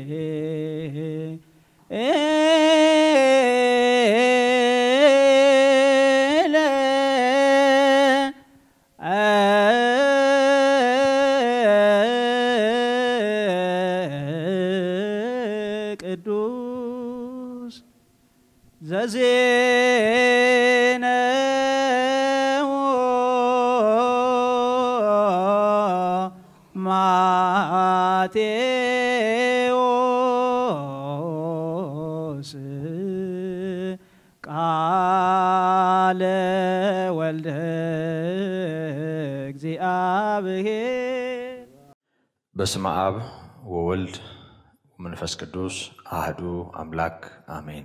ቅዱስ ዘዜነው ማቴዎስ ቃለ ወልደ እግዚአብሔር በስመ አብ ወወልድ ወመንፈስ ቅዱስ አህዱ አምላክ አሜን።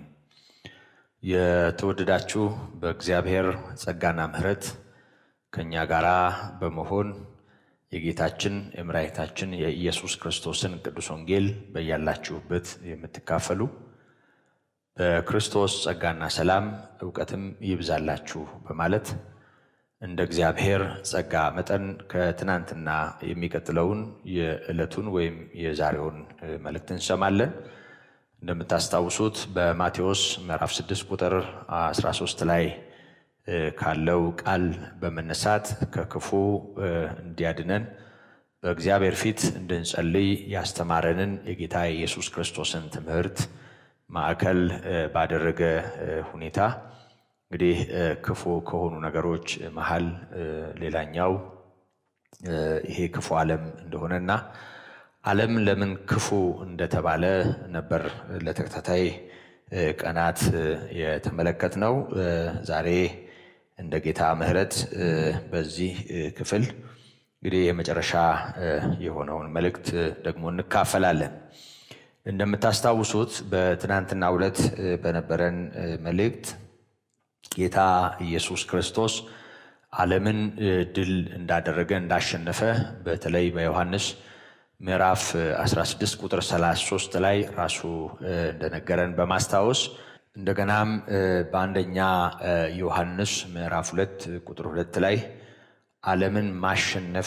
የተወደዳችሁ በእግዚአብሔር ጸጋና ምሕረት ከእኛ ጋር በመሆን የጌታችን የመድኃኒታችን የኢየሱስ ክርስቶስን ቅዱስ ወንጌል በያላችሁበት የምትካፈሉ በክርስቶስ ጸጋና ሰላም እውቀትም ይብዛላችሁ በማለት እንደ እግዚአብሔር ጸጋ መጠን ከትናንትና የሚቀጥለውን የዕለቱን ወይም የዛሬውን መልእክት እንሰማለን። እንደምታስታውሱት በማቴዎስ ምዕራፍ 6 ቁጥር 13 ላይ ካለው ቃል በመነሳት ከክፉ እንዲያድነን በእግዚአብሔር ፊት እንድንጸልይ ያስተማረንን የጌታ የኢየሱስ ክርስቶስን ትምህርት ማዕከል ባደረገ ሁኔታ እንግዲህ ክፉ ከሆኑ ነገሮች መሀል ሌላኛው ይሄ ክፉ ዓለም እንደሆነና ዓለም ለምን ክፉ እንደተባለ ነበር ለተከታታይ ቀናት የተመለከትነው። ዛሬ እንደ ጌታ ምሕረት በዚህ ክፍል እንግዲህ የመጨረሻ የሆነውን መልእክት ደግሞ እንካፈላለን። እንደምታስታውሱት በትናንትናው ዕለት በነበረን መልእክት ጌታ ኢየሱስ ክርስቶስ ዓለምን ድል እንዳደረገ እንዳሸነፈ በተለይ በዮሐንስ ምዕራፍ 16 ቁጥር 33 ላይ ራሱ እንደነገረን በማስታወስ እንደገናም በአንደኛ ዮሐንስ ምዕራፍ 2 ቁጥር 2 ላይ ዓለምን ማሸነፍ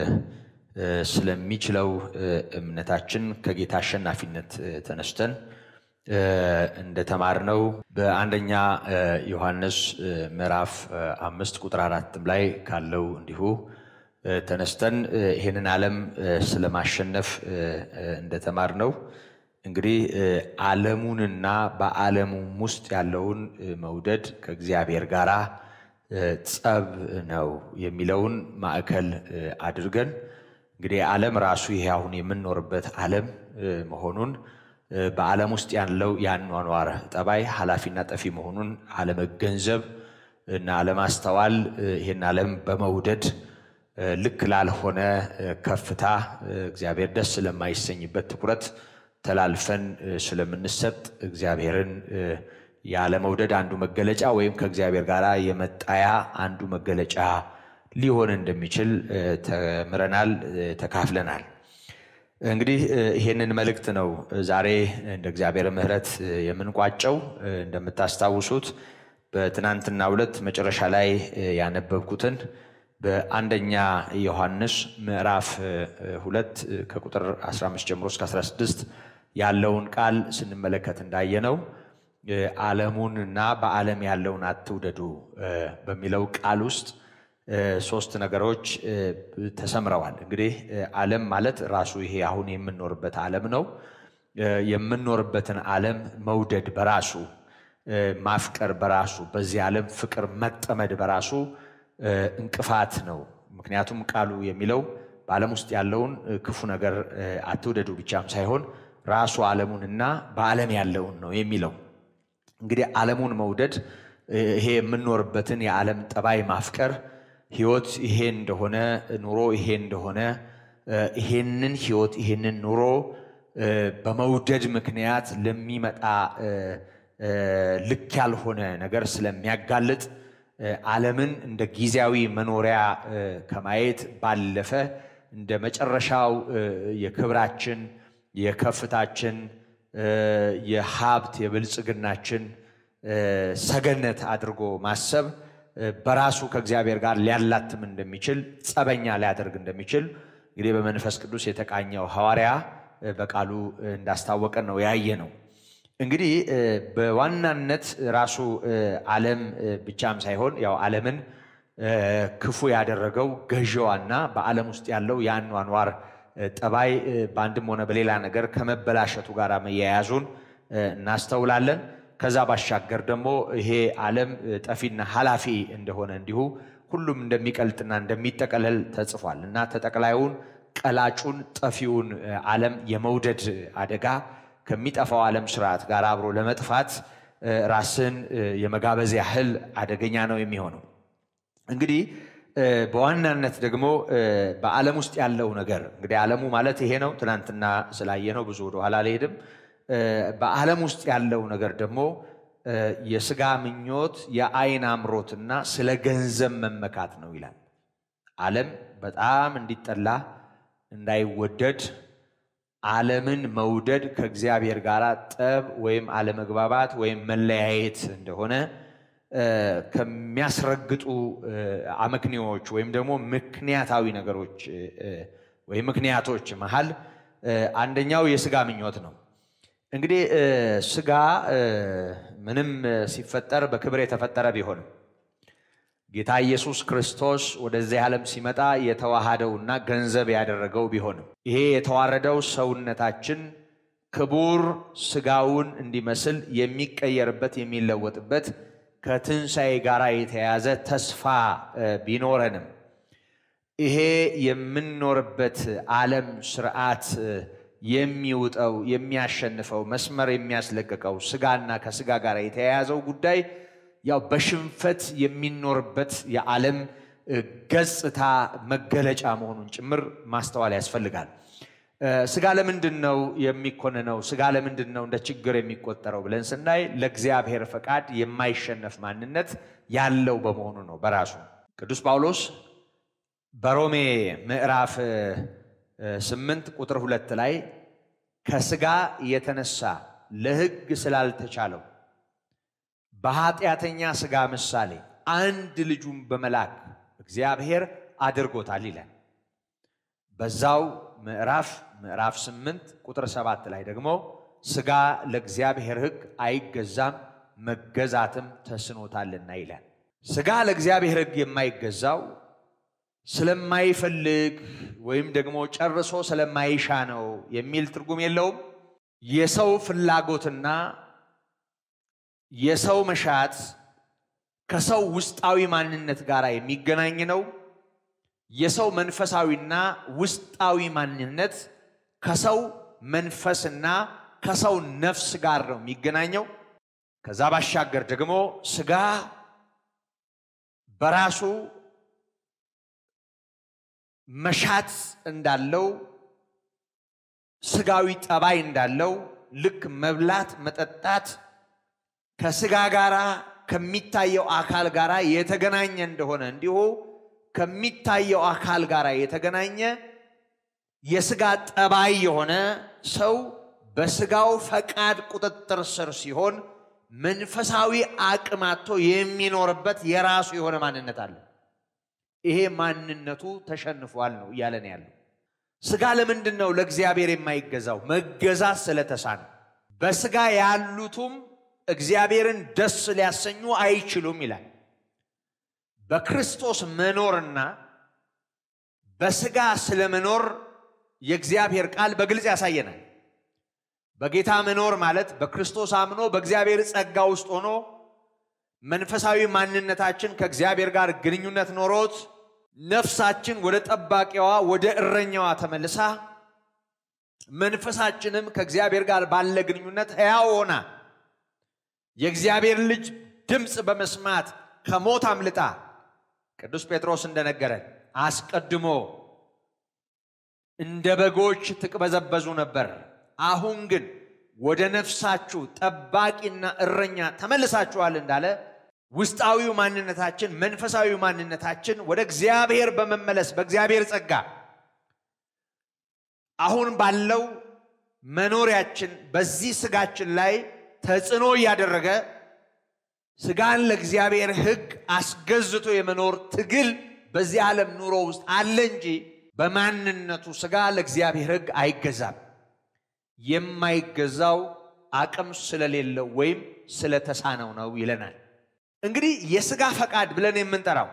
ስለሚችለው እምነታችን ከጌታ አሸናፊነት ተነስተን እንደተማርነው በአንደኛ ዮሐንስ ምዕራፍ አምስት ቁጥር አራትም ላይ ካለው እንዲሁ ተነስተን ይህንን ዓለም ስለማሸነፍ እንደተማርነው እንግዲህ ዓለሙንና በዓለሙም ውስጥ ያለውን መውደድ ከእግዚአብሔር ጋር ጸብ ነው የሚለውን ማዕከል አድርገን እንግዲህ ዓለም ራሱ ይሄ አሁን የምንኖርበት ዓለም መሆኑን በዓለም ውስጥ ያለው የአኗኗር ጠባይ ኃላፊና ጠፊ መሆኑን አለመገንዘብ እና አለማስተዋል ይህን ዓለም በመውደድ ልክ ላልሆነ ከፍታ እግዚአብሔር ደስ ስለማይሰኝበት ትኩረት ተላልፈን ስለምንሰጥ እግዚአብሔርን ያለመውደድ አንዱ መገለጫ ወይም ከእግዚአብሔር ጋር የመጣያ አንዱ መገለጫ ሊሆን እንደሚችል ተምረናል፣ ተካፍለናል። እንግዲህ ይሄንን መልእክት ነው ዛሬ እንደ እግዚአብሔር ምሕረት የምንቋጨው። እንደምታስታውሱት በትናንትናው ዕለት መጨረሻ ላይ ያነበብኩትን በአንደኛ ዮሐንስ ምዕራፍ ሁለት ከቁጥር 15 ጀምሮ እስከ 16 ያለውን ቃል ስንመለከት እንዳየነው ዓለሙንና በዓለም ያለውን አትውደዱ በሚለው ቃል ውስጥ ሶስት ነገሮች ተሰምረዋል። እንግዲህ ዓለም ማለት ራሱ ይሄ አሁን የምንኖርበት ዓለም ነው። የምንኖርበትን ዓለም መውደድ በራሱ ማፍቀር በራሱ በዚህ ዓለም ፍቅር መጠመድ በራሱ እንቅፋት ነው። ምክንያቱም ቃሉ የሚለው በዓለም ውስጥ ያለውን ክፉ ነገር አትውደዱ ብቻም ሳይሆን ራሱ ዓለሙንና በዓለም ያለውን ነው የሚለው። እንግዲህ ዓለሙን መውደድ ይሄ የምንኖርበትን የዓለም ጠባይ ማፍቀር ህይወት ይሄ እንደሆነ ኑሮ ይሄ እንደሆነ ይሄንን ህይወት ይሄንን ኑሮ በመውደድ ምክንያት ለሚመጣ ልክ ያልሆነ ነገር ስለሚያጋልጥ ዓለምን እንደ ጊዜያዊ መኖሪያ ከማየት ባለፈ እንደ መጨረሻው የክብራችን፣ የከፍታችን፣ የሀብት፣ የብልጽግናችን ሰገነት አድርጎ ማሰብ በራሱ ከእግዚአብሔር ጋር ሊያላትም እንደሚችል ጸበኛ ሊያደርግ እንደሚችል እንግዲህ በመንፈስ ቅዱስ የተቃኘው ሐዋርያ በቃሉ እንዳስታወቀን ነው ያየ ነው። እንግዲህ በዋናነት ራሱ ዓለም ብቻም ሳይሆን ያው ዓለምን ክፉ ያደረገው ገዢዋና በዓለም ውስጥ ያለው የአኗኗር ጠባይ በአንድም ሆነ በሌላ ነገር ከመበላሸቱ ጋር መያያዙን እናስተውላለን። ከዛ ባሻገር ደግሞ ይሄ ዓለም ጠፊና ኃላፊ እንደሆነ እንዲሁ ሁሉም እንደሚቀልጥና እንደሚጠቀለል ተጽፏል እና ተጠቅላዩን ቀላጩን ጠፊውን ዓለም የመውደድ አደጋ ከሚጠፋው ዓለም ስርዓት ጋር አብሮ ለመጥፋት ራስን የመጋበዝ ያህል አደገኛ ነው የሚሆነው። እንግዲህ በዋናነት ደግሞ በዓለም ውስጥ ያለው ነገር እንግዲህ ዓለሙ ማለት ይሄ ነው። ትናንትና ስላየነው ብዙ ወደኋላ አልሄድም። በዓለም ውስጥ ያለው ነገር ደግሞ የስጋ ምኞት፣ የአይን አምሮትና ስለ ገንዘብ መመካት ነው ይላል። ዓለም በጣም እንዲጠላ እንዳይወደድ ዓለምን መውደድ ከእግዚአብሔር ጋር ጠብ ወይም አለመግባባት ወይም መለያየት እንደሆነ ከሚያስረግጡ አመክንዮዎች ወይም ደግሞ ምክንያታዊ ነገሮች ወይም ምክንያቶች መሃል አንደኛው የስጋ ምኞት ነው። እንግዲህ ስጋ ምንም ሲፈጠር በክብር የተፈጠረ ቢሆንም ጌታ ኢየሱስ ክርስቶስ ወደዚህ ዓለም ሲመጣ የተዋሃደውና ገንዘብ ያደረገው ቢሆንም ይሄ የተዋረደው ሰውነታችን ክቡር ስጋውን እንዲመስል የሚቀየርበት የሚለወጥበት ከትንሣኤ ጋር የተያያዘ ተስፋ ቢኖረንም ይሄ የምንኖርበት ዓለም ስርዓት የሚውጠው የሚያሸንፈው መስመር የሚያስለቅቀው ስጋና ከስጋ ጋር የተያያዘው ጉዳይ ያው በሽንፈት የሚኖርበት የዓለም ገጽታ መገለጫ መሆኑን ጭምር ማስተዋል ያስፈልጋል። ስጋ ለምንድን ነው የሚኮንነው? ስጋ ለምንድን ነው እንደ ችግር የሚቆጠረው ብለን ስናይ ለእግዚአብሔር ፈቃድ የማይሸነፍ ማንነት ያለው በመሆኑ ነው። በራሱ ቅዱስ ጳውሎስ በሮሜ ምዕራፍ ስምንት ቁጥር ሁለት ላይ ከስጋ የተነሳ ለሕግ ስላልተቻለው በኃጢአተኛ ስጋ ምሳሌ አንድ ልጁን በመላክ እግዚአብሔር አድርጎታል ይላል። በዛው ምዕራፍ ምዕራፍ ስምንት ቁጥር ሰባት ላይ ደግሞ ስጋ ለእግዚአብሔር ሕግ አይገዛም መገዛትም ተስኖታልና ይላል። ስጋ ለእግዚአብሔር ሕግ የማይገዛው ስለማይፈልግ ወይም ደግሞ ጨርሶ ስለማይሻ ነው የሚል ትርጉም የለውም። የሰው ፍላጎትና የሰው መሻት ከሰው ውስጣዊ ማንነት ጋር የሚገናኝ ነው። የሰው መንፈሳዊና ውስጣዊ ማንነት ከሰው መንፈስና ከሰው ነፍስ ጋር ነው የሚገናኘው። ከዛ ባሻገር ደግሞ ስጋ በራሱ መሻት እንዳለው ስጋዊ ጠባይ እንዳለው ልክ መብላት መጠጣት ከስጋ ጋር ከሚታየው አካል ጋር የተገናኘ እንደሆነ እንዲሁ ከሚታየው አካል ጋር የተገናኘ የስጋ ጠባይ የሆነ ሰው በስጋው ፈቃድ ቁጥጥር ስር ሲሆን መንፈሳዊ አቅም አጥቶ የሚኖርበት የራሱ የሆነ ማንነት አለ። ይሄ ማንነቱ ተሸንፏል ነው እያለን ያለው። ስጋ ለምንድን ነው ለእግዚአብሔር የማይገዛው? መገዛት ስለተሳነ። በስጋ ያሉቱም እግዚአብሔርን ደስ ሊያሰኙ አይችሉም ይላል። በክርስቶስ መኖርና በስጋ ስለመኖር የእግዚአብሔር ቃል በግልጽ ያሳየናል። በጌታ መኖር ማለት በክርስቶስ አምኖ በእግዚአብሔር ጸጋ ውስጥ ሆኖ መንፈሳዊ ማንነታችን ከእግዚአብሔር ጋር ግንኙነት ኖሮት ነፍሳችን ወደ ጠባቂዋ ወደ እረኛዋ ተመልሳ መንፈሳችንም ከእግዚአብሔር ጋር ባለ ግንኙነት ሕያው ሆና የእግዚአብሔር ልጅ ድምፅ በመስማት ከሞት አምልጣ ቅዱስ ጴጥሮስ እንደነገረን አስቀድሞ እንደ በጎች ትቅበዘበዙ ነበር፣ አሁን ግን ወደ ነፍሳችሁ ጠባቂና እረኛ ተመልሳችኋል እንዳለ ውስጣዊው ማንነታችን መንፈሳዊ ማንነታችን ወደ እግዚአብሔር በመመለስ በእግዚአብሔር ጸጋ አሁን ባለው መኖሪያችን በዚህ ስጋችን ላይ ተጽዕኖ እያደረገ ስጋን ለእግዚአብሔር ሕግ አስገዝቶ የመኖር ትግል በዚህ ዓለም ኑሮ ውስጥ አለ እንጂ በማንነቱ ስጋ ለእግዚአብሔር ሕግ አይገዛም። የማይገዛው አቅም ስለሌለው ወይም ስለተሳነው ነው ይለናል። እንግዲህ የስጋ ፈቃድ ብለን የምንጠራው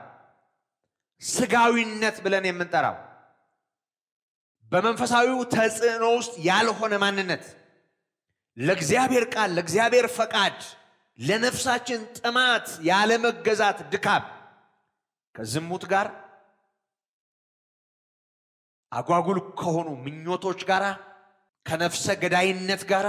ስጋዊነት ብለን የምንጠራው በመንፈሳዊው ተጽዕኖ ውስጥ ያልሆነ ማንነት ለእግዚአብሔር ቃል፣ ለእግዚአብሔር ፈቃድ፣ ለነፍሳችን ጥማት ያለመገዛት ድካም ከዝሙት ጋር አጓጉል ከሆኑ ምኞቶች ጋር ከነፍሰ ገዳይነት ጋር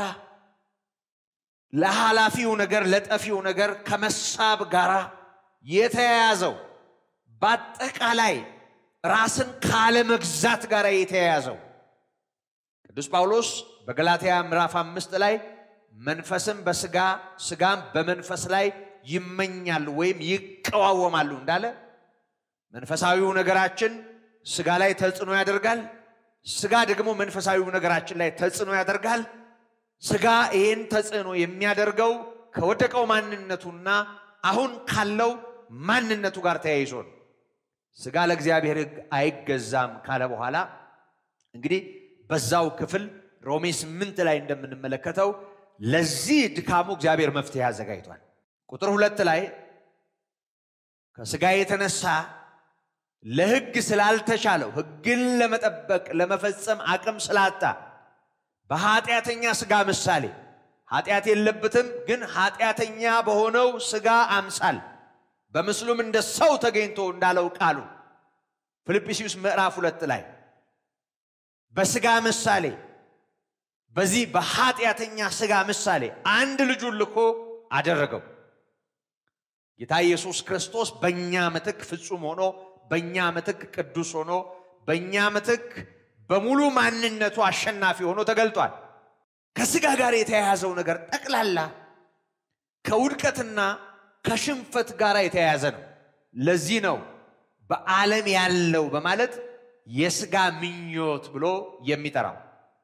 ለኃላፊው ነገር ለጠፊው ነገር ከመሳብ ጋር የተያያዘው በአጠቃላይ ራስን ካለመግዛት ጋር የተያያዘው ቅዱስ ጳውሎስ በገላትያ ምዕራፍ አምስት ላይ መንፈስም በስጋ ስጋም በመንፈስ ላይ ይመኛሉ ወይም ይቀዋወማሉ እንዳለ መንፈሳዊው ነገራችን ስጋ ላይ ተጽዕኖ ያደርጋል። ስጋ ደግሞ መንፈሳዊው ነገራችን ላይ ተጽዕኖ ያደርጋል። ስጋ ይህን ተጽዕኖ የሚያደርገው ከወደቀው ማንነቱና አሁን ካለው ማንነቱ ጋር ተያይዞ ነው። ስጋ ለእግዚአብሔር ሕግ አይገዛም ካለ በኋላ እንግዲህ በዛው ክፍል ሮሜ ስምንት ላይ እንደምንመለከተው ለዚህ ድካሙ እግዚአብሔር መፍትሄ አዘጋጅቷል። ቁጥር ሁለት ላይ ከስጋ የተነሳ ለሕግ ስላልተቻለው ሕግን ለመጠበቅ ለመፈጸም አቅም ስላጣ በኃጢአተኛ ስጋ ምሳሌ ኃጢአት የለበትም፣ ግን ኃጢአተኛ በሆነው ስጋ አምሳል በምስሉም እንደ ሰው ተገኝቶ እንዳለው ቃሉ ፊልጵስዩስ ምዕራፍ ሁለት ላይ በስጋ ምሳሌ በዚህ በኃጢአተኛ ስጋ ምሳሌ አንድ ልጁን ልኮ አደረገው። ጌታ ኢየሱስ ክርስቶስ በእኛ ምትክ ፍጹም ሆኖ በእኛ ምትክ ቅዱስ ሆኖ በእኛ ምትክ በሙሉ ማንነቱ አሸናፊ ሆኖ ተገልጧል። ከስጋ ጋር የተያያዘው ነገር ጠቅላላ ከውድቀትና ከሽንፈት ጋር የተያያዘ ነው። ለዚህ ነው በዓለም ያለው በማለት የስጋ ምኞት ብሎ የሚጠራው።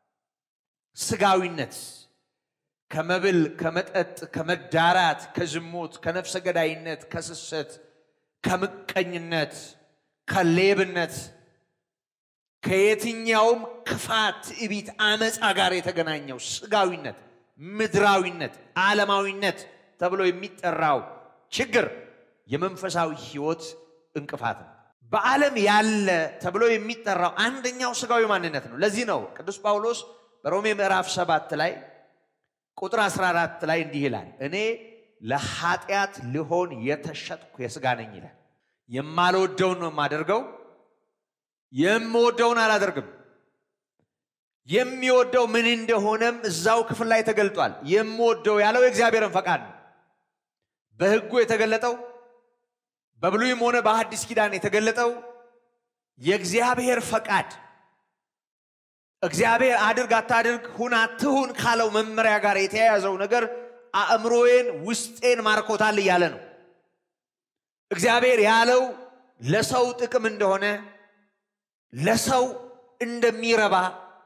ስጋዊነት ከመብል፣ ከመጠጥ፣ ከመዳራት፣ ከዝሙት፣ ከነፍሰ ገዳይነት፣ ከስሰት፣ ከምቀኝነት፣ ከሌብነት፣ ከየትኛውም ክፋት፣ ትዕቢት፣ አመፃ ጋር የተገናኘው ስጋዊነት፣ ምድራዊነት፣ ዓለማዊነት ተብሎ የሚጠራው ችግር የመንፈሳዊ ሕይወት እንቅፋት ነው። በዓለም ያለ ተብሎ የሚጠራው አንደኛው ስጋዊ ማንነት ነው። ለዚህ ነው ቅዱስ ጳውሎስ በሮሜ ምዕራፍ ሰባት ላይ ቁጥር 14 ላይ እንዲህ ይላል፣ እኔ ለኃጢአት ልሆን የተሸጥኩ የስጋ ነኝ ይላል። የማልወደውን ነው የማደርገው፣ የምወደውን አላደርግም። የሚወደው ምን እንደሆነም እዛው ክፍል ላይ ተገልጧል። የምወደው ያለው የእግዚአብሔርን ፈቃድ ነው። በሕጉ የተገለጠው በብሉይም ሆነ በሐዲስ ኪዳን የተገለጠው የእግዚአብሔር ፈቃድ እግዚአብሔር አድርግ አታድርግ፣ ሁን አትሁን ካለው መመሪያ ጋር የተያያዘው ነገር አእምሮዬን ውስጤን ማርኮታል እያለ ነው። እግዚአብሔር ያለው ለሰው ጥቅም እንደሆነ ለሰው እንደሚረባ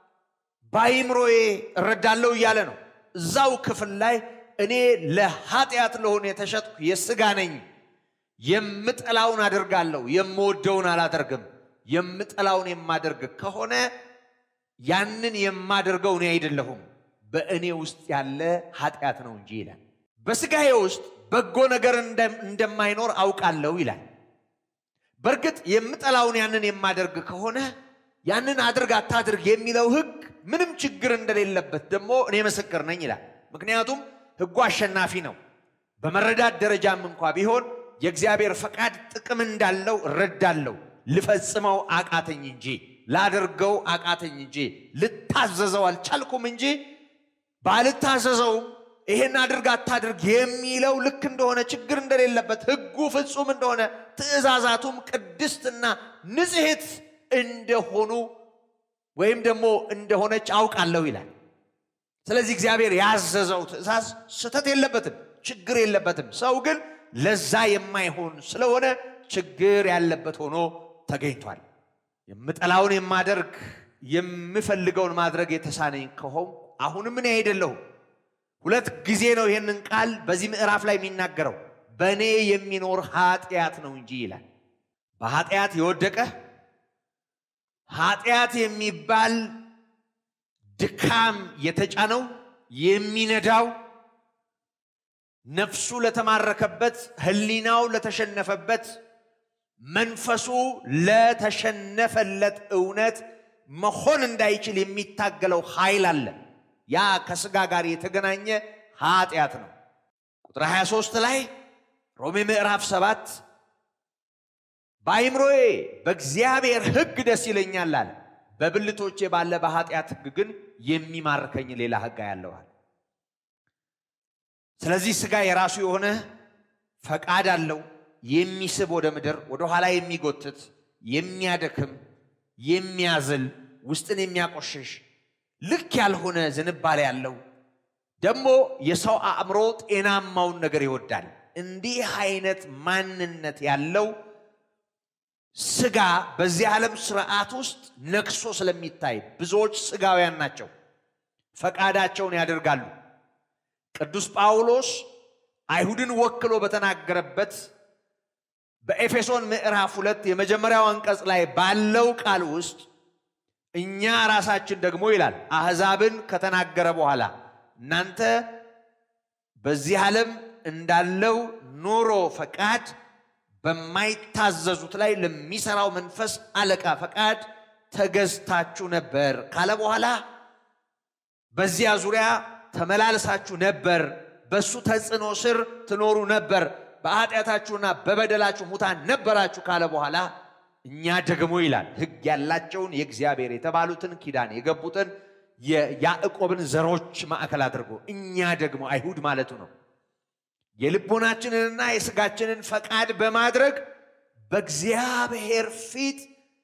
በአይምሮዬ እረዳለሁ እያለ ነው። እዛው ክፍል ላይ እኔ ለኃጢአት ለሆነ የተሸጥኩ የሥጋ ነኝ፣ የምጠላውን አደርጋለሁ፣ የምወደውን አላደርግም። የምጠላውን የማደርግ ከሆነ ያንን የማደርገው እኔ አይደለሁም በእኔ ውስጥ ያለ ኃጢአት ነው እንጂ ይላል። በሥጋዬ ውስጥ በጎ ነገር እንደማይኖር አውቃለሁ ይላል። በእርግጥ የምጠላውን ያንን የማደርግ ከሆነ ያንን አድርግ አታድርግ የሚለው ሕግ ምንም ችግር እንደሌለበት ደግሞ እኔ ምስክር ነኝ ይላል። ምክንያቱም ሕጉ አሸናፊ ነው። በመረዳት ደረጃም እንኳ ቢሆን የእግዚአብሔር ፈቃድ ጥቅም እንዳለው እረዳለሁ። ልፈጽመው አቃተኝ እንጂ ላደርገው አቃተኝ እንጂ ልታዘዘው አልቻልኩም እንጂ ባልታዘዘውም ይሄን አድርግ አታድርግ የሚለው ልክ እንደሆነ ችግር እንደሌለበት ሕጉ ፍጹም እንደሆነ ትእዛዛቱም ቅድስትና ንጽሕት እንደሆኑ ወይም ደግሞ እንደሆነች አውቃለሁ ይላል። ስለዚህ እግዚአብሔር ያዘዘው ትእዛዝ ስህተት የለበትም፣ ችግር የለበትም። ሰው ግን ለዛ የማይሆን ስለሆነ ችግር ያለበት ሆኖ ተገኝቷል። የምጠላውን የማደርግ የምፈልገውን ማድረግ የተሳነኝ ከሆንኩ አሁንም እኔ አይደለሁም። ሁለት ጊዜ ነው ይህንን ቃል በዚህ ምዕራፍ ላይ የሚናገረው። በእኔ የሚኖር ኃጢአት ነው እንጂ ይላል። በኃጢአት የወደቀ ኃጢአት የሚባል ድካም የተጫነው የሚነዳው ነፍሱ ለተማረከበት ሕሊናው ለተሸነፈበት መንፈሱ ለተሸነፈለት እውነት መሆን እንዳይችል የሚታገለው ኃይል አለ። ያ ከስጋ ጋር የተገናኘ ኃጢአት ነው። ቁጥር 23 ላይ ሮሜ ምዕራፍ 7 በአይምሮዬ በእግዚአብሔር ሕግ ደስ ይለኛል አለ፣ በብልቶቼ ባለ በኃጢአት ሕግ ግን የሚማርከኝ ሌላ ሕግ ያለዋል። ስለዚህ ስጋ የራሱ የሆነ ፈቃድ አለው። የሚስብ ወደ ምድር ወደ ኋላ የሚጎትት የሚያደክም የሚያዝል ውስጥን የሚያቆሽሽ ልክ ያልሆነ ዝንባሌ ያለው ደግሞ የሰው አእምሮ ጤናማውን ነገር ይወዳል። እንዲህ አይነት ማንነት ያለው ስጋ በዚህ ዓለም ስርዓት ውስጥ ነግሶ ስለሚታይ ብዙዎች ስጋውያን ናቸው፣ ፈቃዳቸውን ያደርጋሉ። ቅዱስ ጳውሎስ አይሁድን ወክሎ በተናገረበት በኤፌሶን ምዕራፍ ሁለት የመጀመሪያው አንቀጽ ላይ ባለው ቃል ውስጥ እኛ ራሳችን ደግሞ ይላል አሕዛብን ከተናገረ በኋላ እናንተ በዚህ ዓለም እንዳለው ኑሮ ፈቃድ በማይታዘዙት ላይ ለሚሰራው መንፈስ አለቃ ፈቃድ ተገዝታችሁ ነበር ካለ በኋላ በዚያ ዙሪያ ተመላልሳችሁ ነበር፣ በሱ ተጽዕኖ ስር ትኖሩ ነበር፣ በኃጢአታችሁና በበደላችሁ ሙታን ነበራችሁ ካለ በኋላ እኛ ደግሞ ይላል ሕግ ያላቸውን የእግዚአብሔር የተባሉትን ኪዳን የገቡትን የያዕቆብን ዘሮች ማዕከል አድርጎ እኛ ደግሞ አይሁድ ማለቱ ነው የልቦናችንንና የሥጋችንን ፈቃድ በማድረግ በእግዚአብሔር ፊት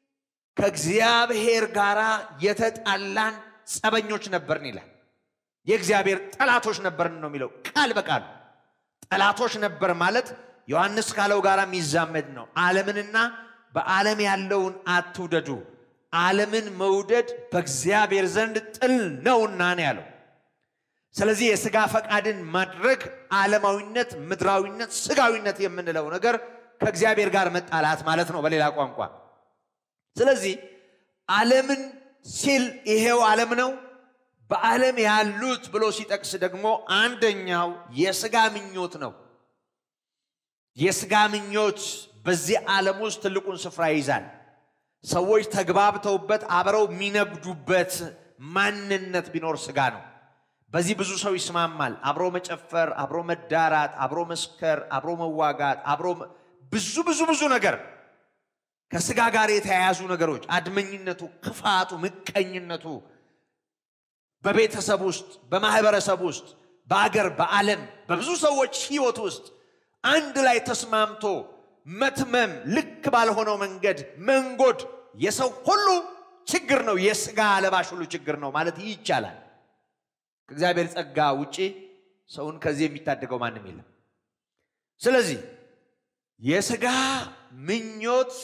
ከእግዚአብሔር ጋር የተጣላን ጸበኞች ነበርን ይላል። የእግዚአብሔር ጠላቶች ነበርን ነው የሚለው ቃል በቃል ጠላቶች ነበር ማለት ዮሐንስ ካለው ጋር የሚዛመድ ነው። ዓለምንና በዓለም ያለውን አትውደዱ፣ ዓለምን መውደድ በእግዚአብሔር ዘንድ ጥል ነውና ነው ያለው። ስለዚህ የሥጋ ፈቃድን ማድረግ ዓለማዊነት፣ ምድራዊነት፣ ሥጋዊነት የምንለው ነገር ከእግዚአብሔር ጋር መጣላት ማለት ነው በሌላ ቋንቋ። ስለዚህ ዓለምን ሲል ይሄው ዓለም ነው። በዓለም ያሉት ብሎ ሲጠቅስ ደግሞ አንደኛው የሥጋ ምኞት ነው። የሥጋ ምኞት በዚህ ዓለም ውስጥ ትልቁን ስፍራ ይይዛል። ሰዎች ተግባብተውበት አብረው የሚነግዱበት ማንነት ቢኖር ሥጋ ነው። በዚህ ብዙ ሰው ይስማማል። አብሮ መጨፈር፣ አብሮ መዳራት፣ አብሮ መስከር፣ አብሮ መዋጋት፣ አብሮ ብዙ ብዙ ብዙ ነገር ከሥጋ ጋር የተያያዙ ነገሮች አድመኝነቱ፣ ክፋቱ፣ ምቀኝነቱ በቤተሰብ ውስጥ በማህበረሰብ ውስጥ በአገር በዓለም በብዙ ሰዎች ሕይወት ውስጥ አንድ ላይ ተስማምቶ መትመም ልክ ባልሆነው መንገድ መንጎድ የሰው ሁሉ ችግር ነው። የሥጋ ለባሽ ሁሉ ችግር ነው ማለት ይቻላል። ከእግዚአብሔር ጸጋ ውጪ ሰውን ከዚህ የሚታደገው ማንም የለም። ስለዚህ የሥጋ ምኞት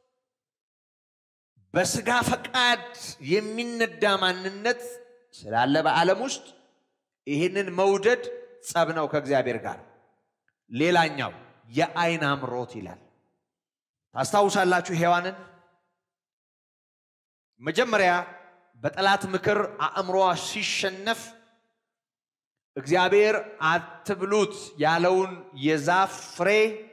በሥጋ ፈቃድ የሚነዳ ማንነት ስላለ በዓለም ውስጥ ይህንን መውደድ ጸብ ነው ከእግዚአብሔር ጋር። ሌላኛው የዓይን አምሮት ይላል። ታስታውሳላችሁ ሔዋንን መጀመሪያ በጠላት ምክር አእምሮዋ ሲሸነፍ እግዚአብሔር አትብሉት ያለውን የዛፍ ፍሬ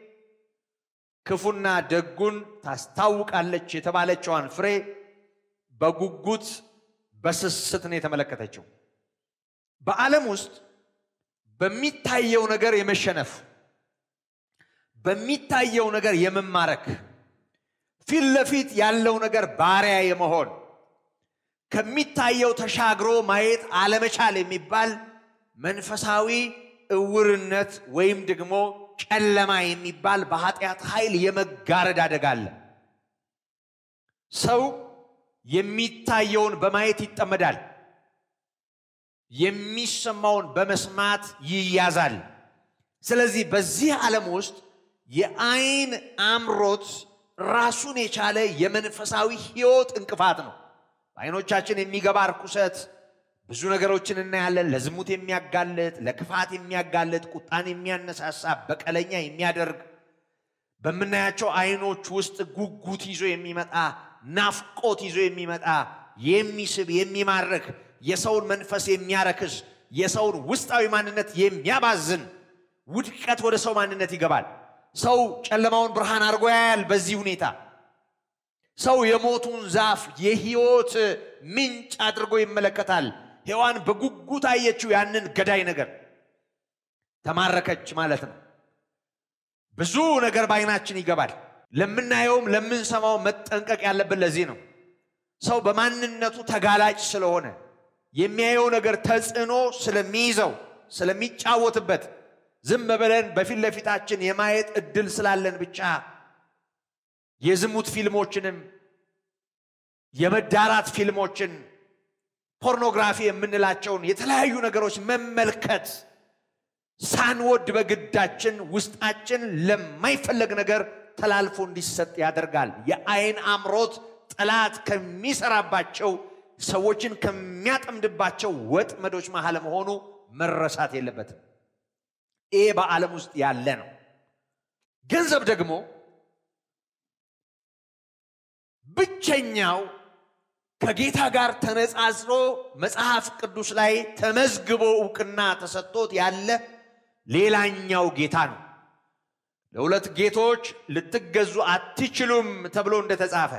ክፉና ደጉን ታስታውቃለች የተባለችዋን ፍሬ በጉጉት በስስት ነው የተመለከተችው። በዓለም ውስጥ በሚታየው ነገር የመሸነፍ በሚታየው ነገር የመማረክ ፊት ለፊት ያለው ነገር ባሪያ የመሆን ከሚታየው ተሻግሮ ማየት አለመቻል የሚባል መንፈሳዊ እውርነት ወይም ደግሞ ጨለማ የሚባል በኃጢአት ኃይል የመጋረድ አደጋ አለ። ሰው የሚታየውን በማየት ይጠመዳል። የሚሰማውን በመስማት ይያዛል። ስለዚህ በዚህ ዓለም ውስጥ የዓይን አምሮት ራሱን የቻለ የመንፈሳዊ ሕይወት እንቅፋት ነው። በዓይኖቻችን የሚገባ ርኩሰት ብዙ ነገሮችን እናያለን። ለዝሙት የሚያጋልጥ፣ ለክፋት የሚያጋልጥ፣ ቁጣን የሚያነሳሳ፣ በቀለኛ የሚያደርግ በምናያቸው ዓይኖች ውስጥ ጉጉት ይዞ የሚመጣ ናፍቆት ይዞ የሚመጣ የሚስብ የሚማርክ የሰውን መንፈስ የሚያረክስ የሰውን ውስጣዊ ማንነት የሚያባዝን ውድቀት ወደ ሰው ማንነት ይገባል። ሰው ጨለማውን ብርሃን አድርጎ ያያል። በዚህ ሁኔታ ሰው የሞቱን ዛፍ የሕይወት ምንጭ አድርጎ ይመለከታል። ሔዋን በጉጉት አየችው ያንን ገዳይ ነገር፣ ተማረከች ማለት ነው። ብዙ ነገር በዓይናችን ይገባል። ለምናየውም ለምንሰማው መጠንቀቅ ያለብን ለዚህ ነው። ሰው በማንነቱ ተጋላጭ ስለሆነ የሚያየው ነገር ተጽዕኖ ስለሚይዘው ስለሚጫወትበት ዝም ብለን በፊት ለፊታችን የማየት እድል ስላለን ብቻ የዝሙት ፊልሞችንም የመዳራት ፊልሞችን ፖርኖግራፊ የምንላቸውን የተለያዩ ነገሮች መመልከት ሳንወድ በግዳችን ውስጣችን ለማይፈለግ ነገር ተላልፎ እንዲሰጥ ያደርጋል። የአይን አምሮት ጠላት ከሚሰራባቸው ሰዎችን ከሚያጠምድባቸው ወጥመዶች መሃል መሆኑ መረሳት የለበትም። ይሄ በዓለም ውስጥ ያለ ነው። ገንዘብ ደግሞ ብቸኛው ከጌታ ጋር ተነጻጽሮ መጽሐፍ ቅዱስ ላይ ተመዝግቦ እውቅና ተሰጥቶት ያለ ሌላኛው ጌታ ነው። ለሁለት ጌቶች ልትገዙ አትችሉም ተብሎ እንደተጻፈ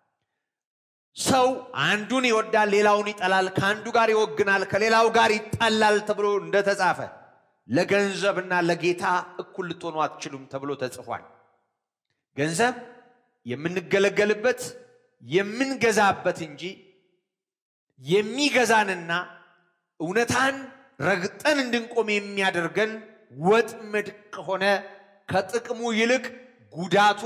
ሰው አንዱን ይወዳል፣ ሌላውን ይጠላል፣ ከአንዱ ጋር ይወግናል፣ ከሌላው ጋር ይጣላል ተብሎ እንደተጻፈ ለገንዘብና ለጌታ እኩል ልትሆኑ አትችሉም ተብሎ ተጽፏል። ገንዘብ የምንገለገልበት የምንገዛበት እንጂ የሚገዛንና እውነታን ረግጠን እንድንቆም የሚያደርገን ወጥመድ ከሆነ ከጥቅሙ ይልቅ ጉዳቱ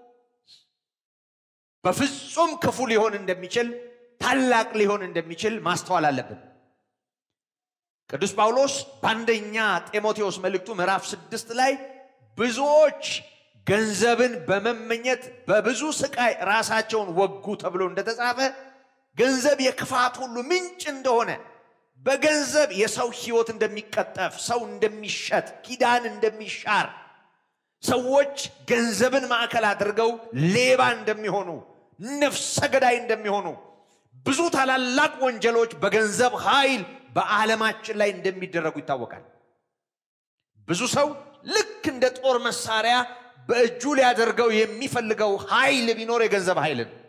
በፍጹም ክፉ ሊሆን እንደሚችል ታላቅ ሊሆን እንደሚችል ማስተዋል አለብን። ቅዱስ ጳውሎስ በአንደኛ ጢሞቴዎስ መልእክቱ ምዕራፍ ስድስት ላይ ብዙዎች ገንዘብን በመመኘት በብዙ ስቃይ ራሳቸውን ወጉ ተብሎ እንደተጻፈ ገንዘብ የክፋት ሁሉ ምንጭ እንደሆነ በገንዘብ የሰው ሕይወት እንደሚቀጠፍ፣ ሰው እንደሚሸጥ፣ ኪዳን እንደሚሻር፣ ሰዎች ገንዘብን ማዕከል አድርገው ሌባ እንደሚሆኑ፣ ነፍሰ ገዳይ እንደሚሆኑ፣ ብዙ ታላላቅ ወንጀሎች በገንዘብ ኃይል በዓለማችን ላይ እንደሚደረጉ ይታወቃል። ብዙ ሰው ልክ እንደ ጦር መሳሪያ በእጁ ሊያደርገው የሚፈልገው ኃይል ቢኖር የገንዘብ ኃይል ነው።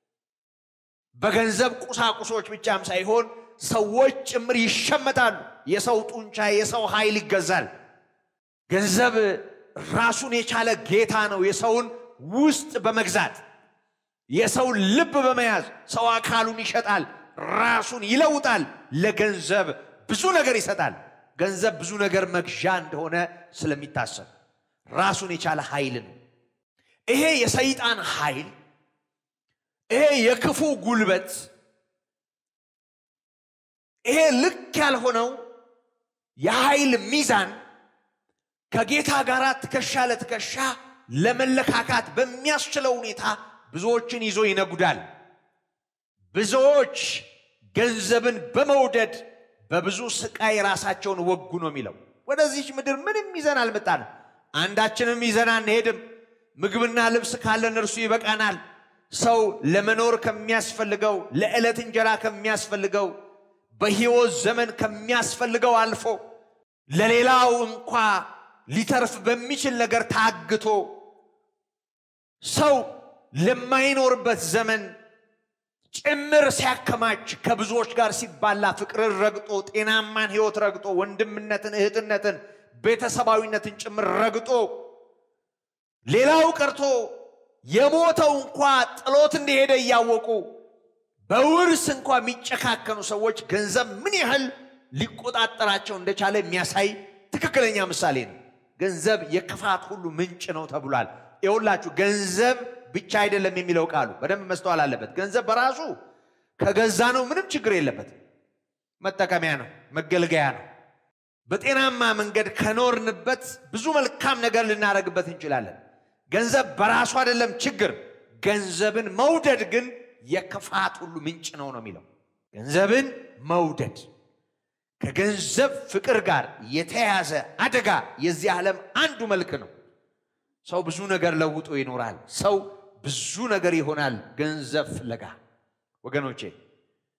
በገንዘብ ቁሳቁሶች ብቻም ሳይሆን ሰዎች ጭምር ይሸመታሉ። የሰው ጡንቻ፣ የሰው ኃይል ይገዛል። ገንዘብ ራሱን የቻለ ጌታ ነው። የሰውን ውስጥ በመግዛት የሰውን ልብ በመያዝ ሰው አካሉን ይሸጣል፣ ራሱን ይለውጣል። ለገንዘብ ብዙ ነገር ይሰጣል። ገንዘብ ብዙ ነገር መግዣ እንደሆነ ስለሚታሰብ ራሱን የቻለ ኃይል ነው። ይሄ የሰይጣን ኃይል፣ ይሄ የክፉ ጉልበት፣ ይሄ ልክ ያልሆነው የኃይል ሚዛን ከጌታ ጋር ትከሻ ለትከሻ ለመለካካት በሚያስችለው ሁኔታ ብዙዎችን ይዞ ይነጉዳል። ብዙዎች ገንዘብን በመውደድ በብዙ ስቃይ ራሳቸውን ወጉ ነው የሚለው። ወደዚች ምድር ምንም ይዘን አልመጣንም። አንዳችንም ይዘን አንሄድም። ምግብና ልብስ ካለን እርሱ ይበቃናል። ሰው ለመኖር ከሚያስፈልገው ለዕለት እንጀራ ከሚያስፈልገው በሕይወት ዘመን ከሚያስፈልገው አልፎ ለሌላው እንኳ ሊተርፍ በሚችል ነገር ታግቶ ሰው ለማይኖርበት ዘመን ጭምር ሲያከማች ከብዙዎች ጋር ሲባላ ፍቅርን ረግጦ ጤናማን ሕይወት ረግጦ ወንድምነትን፣ እህትነትን፣ ቤተሰባዊነትን ጭምር ረግጦ ሌላው ቀርቶ የሞተው እንኳ ጥሎት እንደሄደ እያወቁ በውርስ እንኳ የሚጨካከኑ ሰዎች ገንዘብ ምን ያህል ሊቆጣጠራቸው እንደቻለ የሚያሳይ ትክክለኛ ምሳሌ ነው። ገንዘብ የክፋት ሁሉ ምንጭ ነው ተብሏል። ይኸውላችሁ ገንዘብ ብቻ አይደለም የሚለው ቃሉ በደንብ መስተዋል አለበት። ገንዘብ በራሱ ከገዛ ነው ምንም ችግር የለበትም። መጠቀሚያ ነው፣ መገልገያ ነው። በጤናማ መንገድ ከኖርንበት ብዙ መልካም ነገር ልናደርግበት እንችላለን። ገንዘብ በራሱ አይደለም ችግር። ገንዘብን መውደድ ግን የክፋት ሁሉ ምንጭ ነው ነው የሚለው ገንዘብን መውደድ ከገንዘብ ፍቅር ጋር የተያያዘ አደጋ የዚህ ዓለም አንዱ መልክ ነው። ሰው ብዙ ነገር ለውጦ ይኖራል። ሰው ብዙ ነገር ይሆናል ገንዘብ ፍለጋ። ወገኖቼ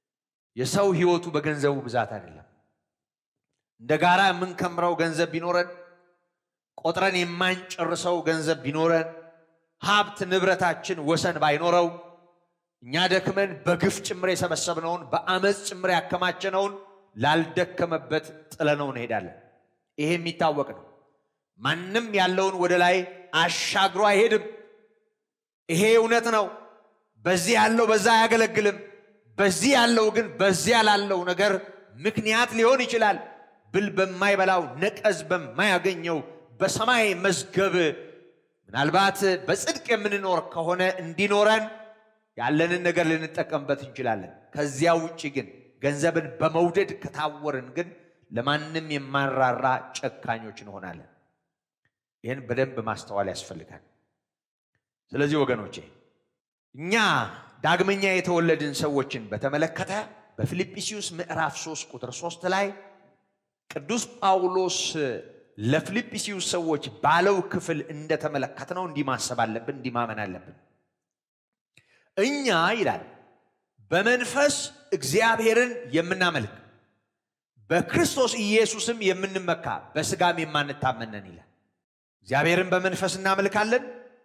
የሰው ህይወቱ በገንዘቡ ብዛት አይደለም። እንደ ጋራ የምንከምረው ገንዘብ ቢኖረን፣ ቆጥረን የማንጨርሰው ገንዘብ ቢኖረን፣ ሀብት ንብረታችን ወሰን ባይኖረው፣ እኛ ደክመን በግፍ ጭምር የሰበሰብነውን በአመፅ ጭምር ያከማቸነውን ላልደከመበት ጥለነው እንሄዳለን። ይሄ የሚታወቅ ነው። ማንም ያለውን ወደ ላይ አሻግሮ አይሄድም። ይሄ እውነት ነው። በዚህ ያለው በዛ አያገለግልም። በዚህ ያለው ግን በዚያ ላለው ነገር ምክንያት ሊሆን ይችላል። ብል በማይበላው ነቀዝ በማያገኘው በሰማይ መዝገብ ምናልባት በጽድቅ የምንኖር ከሆነ እንዲኖረን ያለንን ነገር ልንጠቀምበት እንችላለን። ከዚያ ውጭ ግን ገንዘብን በመውደድ ከታወርን ግን ለማንም የማንራራ ጨካኞች እንሆናለን። ይህን በደንብ ማስተዋል ያስፈልጋል። ስለዚህ ወገኖቼ እኛ ዳግመኛ የተወለድን ሰዎችን በተመለከተ በፊልጵስዩስ ምዕራፍ 3 ቁጥር 3 ላይ ቅዱስ ጳውሎስ ለፊልጵስዩስ ሰዎች ባለው ክፍል እንደተመለከትነው እንዲህ ማሰብ አለብን፣ እንዲህ ማመን አለብን። እኛ ይላል በመንፈስ እግዚአብሔርን የምናመልክ በክርስቶስ ኢየሱስም የምንመካ በስጋም የማንታመነን ይላል። እግዚአብሔርን በመንፈስ እናመልካለን።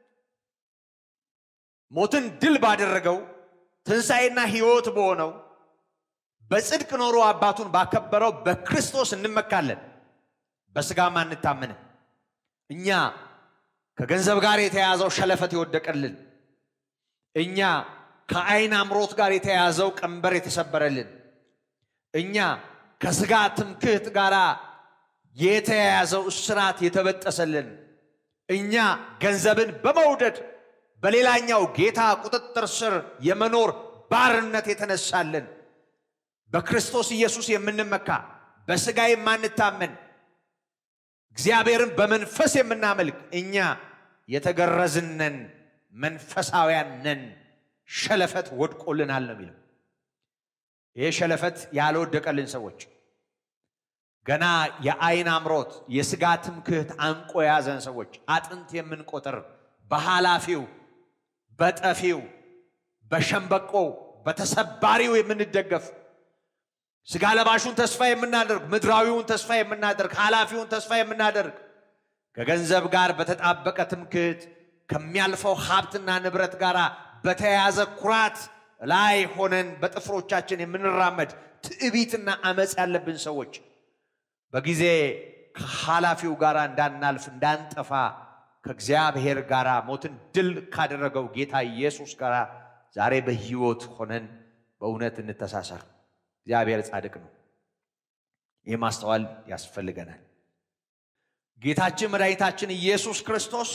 ሞትን ድል ባደረገው ትንሣኤና ሕይወት በሆነው በጽድቅ ኖሮ አባቱን ባከበረው በክርስቶስ እንመካለን፣ በስጋም አንታመንም። እኛ ከገንዘብ ጋር የተያዘው ሸለፈት የወደቀልን፣ እኛ ከዓይን አምሮት ጋር የተያዘው ቀንበር የተሰበረልን፣ እኛ ከስጋ ትምክህት ጋር የተያያዘው እስራት የተበጠሰልን፣ እኛ ገንዘብን በመውደድ በሌላኛው ጌታ ቁጥጥር ስር የመኖር ባርነት የተነሳልን በክርስቶስ ኢየሱስ የምንመካ በስጋ የማንታመን እግዚአብሔርን በመንፈስ የምናመልክ እኛ የተገረዝነን መንፈሳውያን ነን። ሸለፈት ወድቆልናል ነው የሚለው። ይህ ሸለፈት ያልወደቀልን ሰዎች ገና የዓይን አምሮት የስጋ ትምክህት አንቆ የያዘን ሰዎች አጥንት የምንቆጥር በኃላፊው በጠፊው በሸምበቆ በተሰባሪው የምንደገፍ ስጋ ለባሹን ተስፋ የምናደርግ ምድራዊውን ተስፋ የምናደርግ ኃላፊውን ተስፋ የምናደርግ ከገንዘብ ጋር በተጣበቀ ትምክህት ከሚያልፈው ሀብትና ንብረት ጋር በተያያዘ ኩራት ላይ ሆነን በጥፍሮቻችን የምንራመድ ትዕቢትና አመፅ ያለብን ሰዎች በጊዜ ከኃላፊው ጋር እንዳናልፍ እንዳንጠፋ ከእግዚአብሔር ጋር ሞትን ድል ካደረገው ጌታ ኢየሱስ ጋር ዛሬ በሕይወት ሆነን በእውነት እንተሳሰር። እግዚአብሔር ጻድቅ ነው። ይህ ማስተዋል ያስፈልገናል። ጌታችን መድኃኒታችን ኢየሱስ ክርስቶስ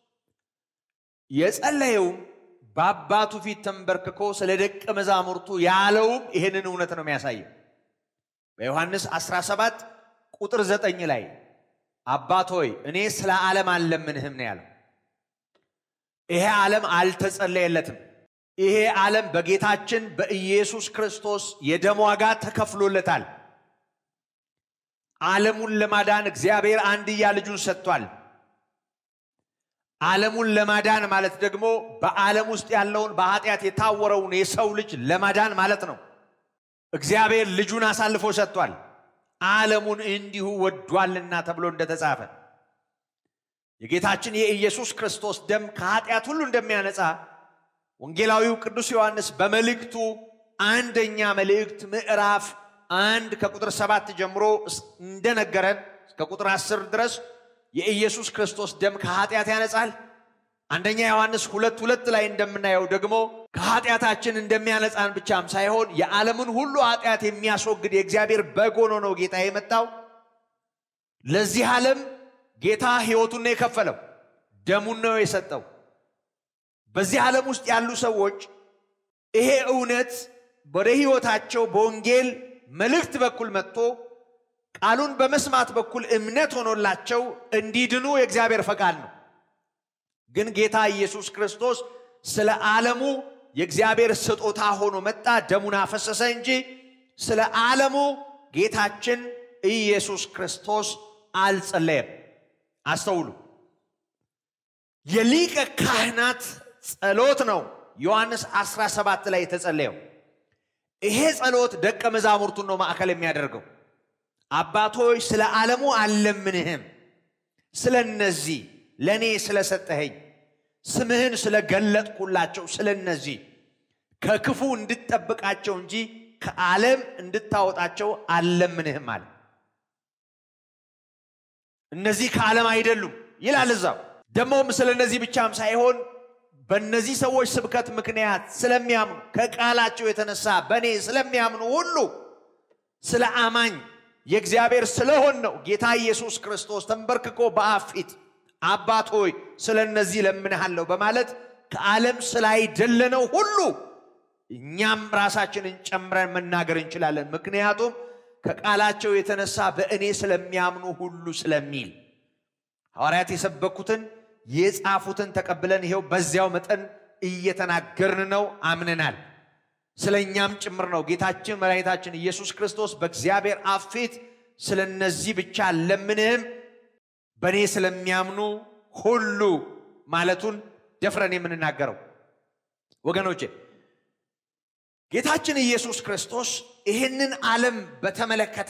የጸለየውም በአባቱ ፊት ተንበርክኮ ስለ ደቀ መዛሙርቱ ያለውም ይህንን እውነት ነው የሚያሳየው። በዮሐንስ 17 ቁጥር 9 ላይ አባት ሆይ እኔ ስለ ዓለም አልለምንህም ነው ያለው። ይሄ ዓለም አልተጸለየለትም። ይሄ ዓለም በጌታችን በኢየሱስ ክርስቶስ የደም ዋጋ ተከፍሎለታል። ዓለሙን ለማዳን እግዚአብሔር አንድያ ልጁን ሰጥቷል። ዓለሙን ለማዳን ማለት ደግሞ በዓለም ውስጥ ያለውን በኃጢአት የታወረውን የሰው ልጅ ለማዳን ማለት ነው። እግዚአብሔር ልጁን አሳልፎ ሰጥቷል። ዓለሙን እንዲሁ ወዷልና ተብሎ እንደተጻፈ የጌታችን የኢየሱስ ክርስቶስ ደም ከኃጢአት ሁሉ እንደሚያነጻ ወንጌላዊው ቅዱስ ዮሐንስ በመልእክቱ አንደኛ መልእክት ምዕራፍ አንድ ከቁጥር ሰባት ጀምሮ እንደነገረን እስከ ቁጥር አስር ድረስ የኢየሱስ ክርስቶስ ደም ከኃጢአት ያነጻል። አንደኛ ዮሐንስ ሁለት ሁለት ላይ እንደምናየው ደግሞ ከኃጢአታችን እንደሚያነጻን ብቻም ሳይሆን የዓለምን ሁሉ ኃጢአት የሚያስወግድ የእግዚአብሔር በግ ሆኖ ነው ጌታ የመጣው። ለዚህ ዓለም ጌታ ሕይወቱን ነው የከፈለው፣ ደሙን ነው የሰጠው። በዚህ ዓለም ውስጥ ያሉ ሰዎች ይሄ እውነት ወደ ሕይወታቸው በወንጌል መልእክት በኩል መጥቶ ቃሉን በመስማት በኩል እምነት ሆኖላቸው እንዲድኑ የእግዚአብሔር ፈቃድ ነው። ግን ጌታ ኢየሱስ ክርስቶስ ስለ ዓለሙ የእግዚአብሔር ስጦታ ሆኖ መጣ፣ ደሙን አፈሰሰ እንጂ ስለ ዓለሙ ጌታችን ኢየሱስ ክርስቶስ አልጸለየም። አስተውሉ። የሊቀ ካህናት ጸሎት ነው ዮሐንስ 17 ላይ የተጸለየው። ይሄ ጸሎት ደቀ መዛሙርቱን ነው ማዕከል የሚያደርገው። አባቶች ስለ ዓለሙ አልለምንህም፣ ስለ እነዚህ ለእኔ ስለሰጠኸኝ ስምህን ስለገለጥኩላቸው ስለ እነዚህ ከክፉ እንድጠብቃቸው እንጂ ከዓለም እንድታወጣቸው አልለምንህም አለ። እነዚህ ከዓለም አይደሉም ይላል እዛው። ደግሞም ስለ እነዚህ ብቻም ሳይሆን በእነዚህ ሰዎች ስብከት ምክንያት ስለሚያምኑ ከቃላቸው የተነሳ በእኔ ስለሚያምኑ ሁሉ ስለ አማኝ የእግዚአብሔር ስለሆን ነው ጌታ ኢየሱስ ክርስቶስ ተንበርክኮ በአብ ፊት አባት ሆይ ስለ እነዚህ ለምንሃለሁ በማለት ከዓለም ስላይደለነው ሁሉ እኛም ራሳችንን ጨምረን መናገር እንችላለን። ምክንያቱም ከቃላቸው የተነሳ በእኔ ስለሚያምኑ ሁሉ ስለሚል ሐዋርያት የሰበኩትን የጻፉትን ተቀብለን ይሄው በዚያው መጠን እየተናገርን ነው፣ አምነናል። ስለ እኛም ጭምር ነው። ጌታችን መድኃኒታችን ኢየሱስ ክርስቶስ በእግዚአብሔር አብ ፊት ስለ እነዚህ ብቻ ለምንህም በእኔ ስለሚያምኑ ሁሉ ማለቱን ደፍረን የምንናገረው ወገኖቼ ጌታችን ኢየሱስ ክርስቶስ ይህንን ዓለም በተመለከተ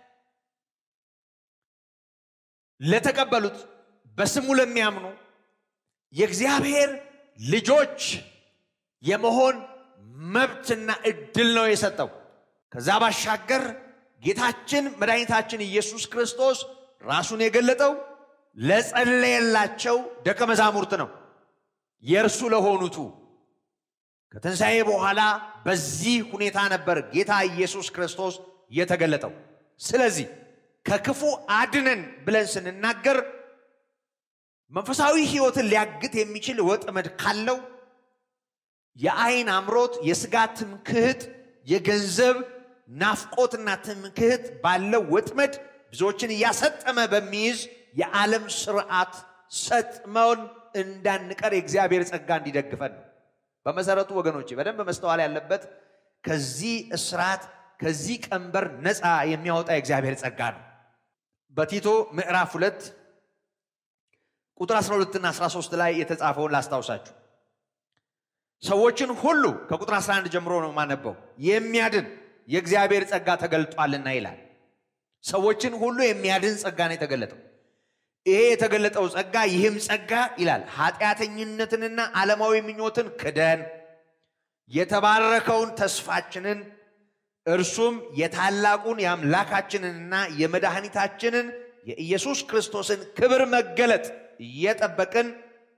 ለተቀበሉት በስሙ ለሚያምኑ የእግዚአብሔር ልጆች የመሆን መብትና እድል ነው የሰጠው። ከዛ ባሻገር ጌታችን መድኃኒታችን ኢየሱስ ክርስቶስ ራሱን የገለጠው ለጸለየላቸው ደቀ መዛሙርት ነው፣ የእርሱ ለሆኑቱ። ከትንሣኤ በኋላ በዚህ ሁኔታ ነበር ጌታ ኢየሱስ ክርስቶስ የተገለጠው። ስለዚህ ከክፉ አድነን ብለን ስንናገር መንፈሳዊ ሕይወትን ሊያግት የሚችል ወጥመድ ካለው የአይን አምሮት፣ የስጋ ትምክህት፣ የገንዘብ ናፍቆትና ትምክህት ባለው ወጥመድ ብዙዎችን እያሰጠመ በሚይዝ የዓለም ስርዓት ሰጥመውን እንዳንቀር የእግዚአብሔር ጸጋ እንዲደግፈን ነው። በመሰረቱ ወገኖቼ በደንብ መስተዋል ያለበት ከዚህ እስራት ከዚህ ቀንበር ነፃ የሚያወጣ የእግዚአብሔር ጸጋ ነው። በቲቶ ምዕራፍ ሁለት ቁጥር 12 እና 13 ላይ የተጻፈውን ላስታውሳችሁ። ሰዎችን ሁሉ ከቁጥር 11 ጀምሮ ነው የማነበው። የሚያድን የእግዚአብሔር ጸጋ ተገልጧልና ይላል። ሰዎችን ሁሉ የሚያድን ጸጋ ነው የተገለጠው። ይሄ የተገለጠው ጸጋ ይህም ጸጋ ይላል ኃጢአተኝነትንና ዓለማዊ ምኞትን ክደን የተባረከውን ተስፋችንን እርሱም የታላቁን የአምላካችንንና የመድኃኒታችንን የኢየሱስ ክርስቶስን ክብር መገለጥ እየጠበቅን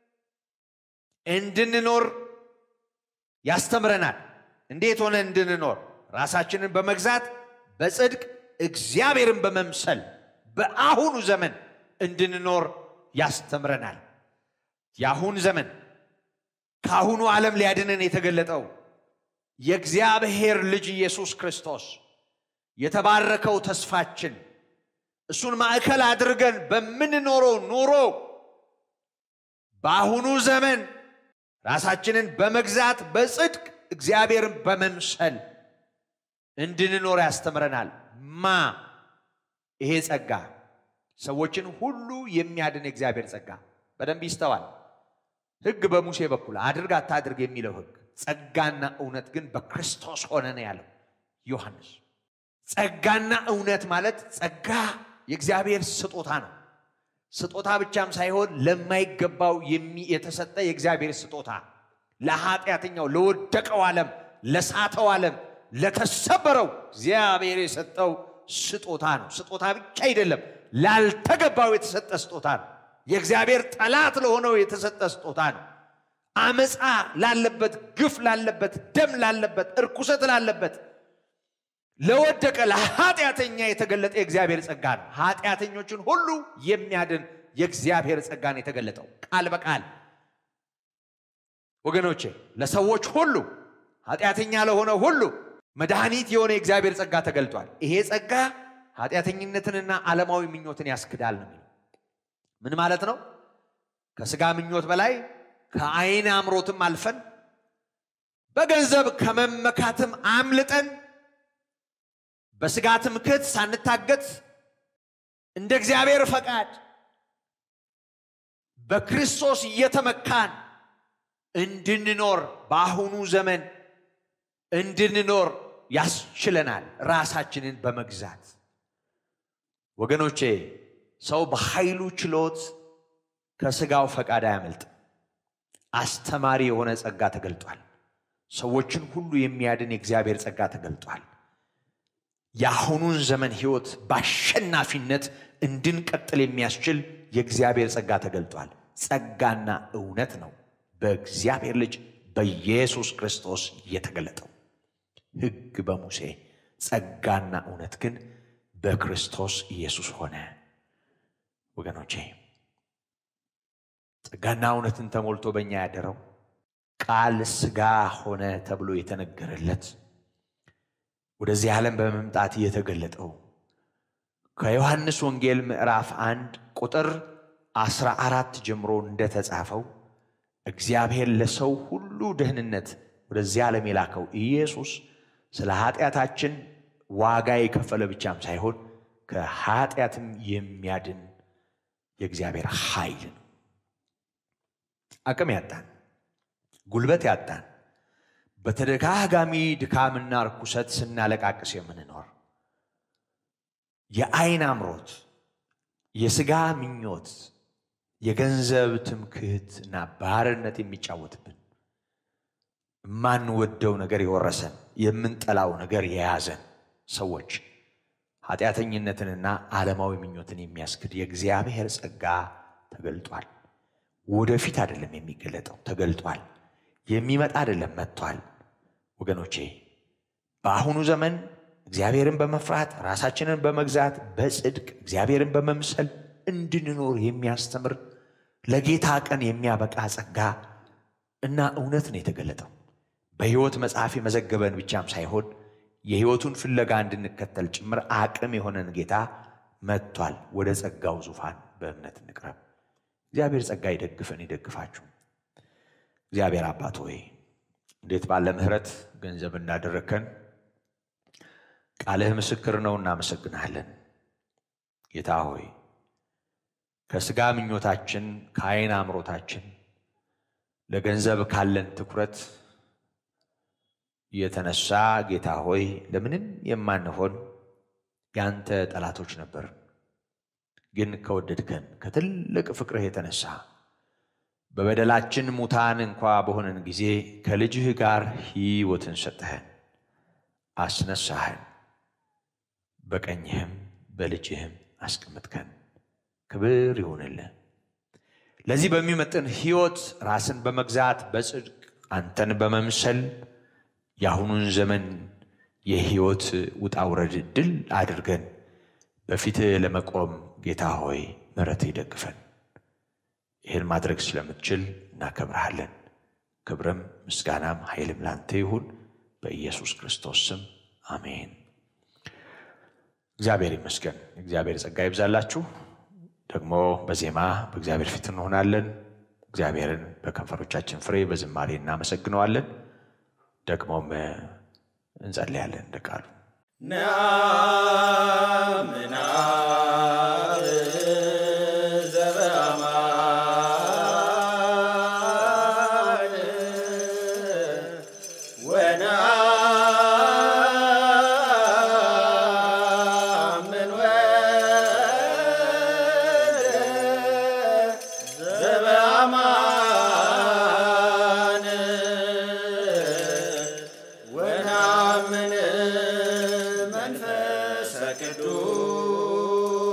እንድንኖር ያስተምረናል። እንዴት ሆነ እንድንኖር? ራሳችንን በመግዛት በጽድቅ እግዚአብሔርን በመምሰል በአሁኑ ዘመን እንድንኖር ያስተምረናል። የአሁን ዘመን ከአሁኑ ዓለም ሊያድነን የተገለጠው የእግዚአብሔር ልጅ ኢየሱስ ክርስቶስ የተባረከው ተስፋችን እሱን ማዕከል አድርገን በምንኖረው ኑሮ በአሁኑ ዘመን ራሳችንን በመግዛት በጽድቅ እግዚአብሔርን በመምሰል እንድንኖር ያስተምረናል። ማ ይሄ ጸጋ ሰዎችን ሁሉ የሚያድን የእግዚአብሔር ጸጋ በደንብ ይስተዋል። ሕግ በሙሴ በኩል አድርግ አታድርግ የሚለው ሕግ፣ ጸጋና እውነት ግን በክርስቶስ ሆነ ነው ያለው ዮሐንስ። ጸጋና እውነት ማለት ጸጋ የእግዚአብሔር ስጦታ ነው። ስጦታ ብቻም ሳይሆን ለማይገባው የተሰጠ የእግዚአብሔር ስጦታ ለኃጢአተኛው፣ ለወደቀው ዓለም፣ ለሳተው ዓለም፣ ለተሰበረው እግዚአብሔር የሰጠው ስጦታ ነው። ስጦታ ብቻ አይደለም፣ ላልተገባው የተሰጠ ስጦታ ነው። የእግዚአብሔር ጠላት ለሆነው የተሰጠ ስጦታ ነው። አመፃ ላለበት፣ ግፍ ላለበት፣ ደም ላለበት፣ እርኩሰት ላለበት ለወደቀ ለኃጢአተኛ የተገለጠ የእግዚአብሔር ጸጋ ነው። ኃጢአተኞችን ሁሉ የሚያድን የእግዚአብሔር ጸጋ ነው የተገለጠው ቃል በቃል ወገኖቼ፣ ለሰዎች ሁሉ ኃጢአተኛ ለሆነ ሁሉ መድኃኒት የሆነ የእግዚአብሔር ጸጋ ተገልጧል። ይሄ ጸጋ ኃጢአተኝነትንና ዓለማዊ ምኞትን ያስክዳል ነው የሚለው። ምን ማለት ነው? ከስጋ ምኞት በላይ ከአይን አምሮትም አልፈን በገንዘብ ከመመካትም አምልጠን በስጋ ትምክህት ሳንታገት እንደ እግዚአብሔር ፈቃድ በክርስቶስ እየተመካን እንድንኖር በአሁኑ ዘመን እንድንኖር ያስችለናል ራሳችንን በመግዛት ወገኖቼ ሰው በኃይሉ ችሎት ከስጋው ፈቃድ አያመልጥም አስተማሪ የሆነ ጸጋ ተገልጧል ሰዎችን ሁሉ የሚያድን የእግዚአብሔር ጸጋ ተገልጧል የአሁኑን ዘመን ህይወት በአሸናፊነት እንድንቀጥል የሚያስችል የእግዚአብሔር ጸጋ ተገልጧል ጸጋና እውነት ነው በእግዚአብሔር ልጅ በኢየሱስ ክርስቶስ የተገለጠው ህግ በሙሴ ጸጋና እውነት ግን በክርስቶስ ኢየሱስ ሆነ ወገኖቼ ጸጋና እውነትን ተሞልቶ በእኛ ያደረው ቃል ስጋ ሆነ ተብሎ የተነገረለት ወደዚህ ዓለም በመምጣት የተገለጠው ከዮሐንስ ወንጌል ምዕራፍ አንድ ቁጥር አስራ አራት ጀምሮ እንደተጻፈው እግዚአብሔር ለሰው ሁሉ ደህንነት ወደዚህ ዓለም የላከው ኢየሱስ ስለ ኃጢአታችን ዋጋ የከፈለ ብቻም ሳይሆን ከኃጢአትም የሚያድን የእግዚአብሔር ኃይል ነው አቅም ያጣን ጉልበት ያጣን በተደጋጋሚ ድካምና ርኩሰት ስናለቃቅስ የምንኖር የአይን አምሮት የስጋ ምኞት የገንዘብ ትምክህት እና ባርነት የሚጫወትብን የማንወደው ነገር የወረሰን የምንጠላው ነገር የያዘን ሰዎች ኃጢአተኝነትንና ዓለማዊ ምኞትን የሚያስክድ የእግዚአብሔር ጸጋ ተገልጧል ወደፊት አይደለም የሚገለጠው ተገልጧል የሚመጣ አይደለም መጥቷል ወገኖቼ በአሁኑ ዘመን እግዚአብሔርን በመፍራት ራሳችንን በመግዛት በጽድቅ እግዚአብሔርን በመምሰል እንድንኖር የሚያስተምር ለጌታ ቀን የሚያበቃ ጸጋ እና እውነት ነው የተገለጠው በሕይወት መጽሐፍ የመዘገበን ብቻም ሳይሆን የሕይወቱን ፍለጋ እንድንከተል ጭምር አቅም የሆነን ጌታ መጥቷል ወደ ጸጋው ዙፋን በእምነት እንቅረብ እግዚአብሔር ጸጋ ይደግፈን ይደግፋችሁ እግዚአብሔር አባት ሆይ እንዴት ባለ ምህረት ገንዘብ እንዳደረግከን ቃልህ ምስክር ነው እናመሰግናለን ጌታ ሆይ ከስጋ ምኞታችን ከአይን አምሮታችን ለገንዘብ ካለን ትኩረት የተነሳ ጌታ ሆይ ለምንም የማንሆን ያንተ ጠላቶች ነበር ግን ከወደድከን ከትልቅ ፍቅርህ የተነሳ በበደላችን ሙታን እንኳ በሆነን ጊዜ ከልጅህ ጋር ሕይወትን ሰጠህን አስነሳህን በቀኝህም በልጅህም አስቀምጥከን ክብር ይሁንልህ ለዚህ በሚመጥን ሕይወት ራስን በመግዛት በጽድቅ አንተን በመምሰል የአሁኑን ዘመን የሕይወት ውጣውረድ ድል አድርገን በፊትህ ለመቆም ጌታ ሆይ ምረት ይደግፈን ይህን ማድረግ ስለምትችል እናከብረሃለን ክብርም ምስጋናም ኃይልም ላንተ ይሁን በኢየሱስ ክርስቶስ ስም አሜን እግዚአብሔር ይመስገን እግዚአብሔር ጸጋ ይብዛላችሁ ደግሞ በዜማ በእግዚአብሔር ፊት እንሆናለን እግዚአብሔርን በከንፈሮቻችን ፍሬ በዝማሬ እናመሰግነዋለን ደግሞም እንጸልያለን እንደ ቃሉ ናምናብ ዘበአማን ወናምን ወልደ ዘበአማን ወናምን መንፈሰ ቅዱስ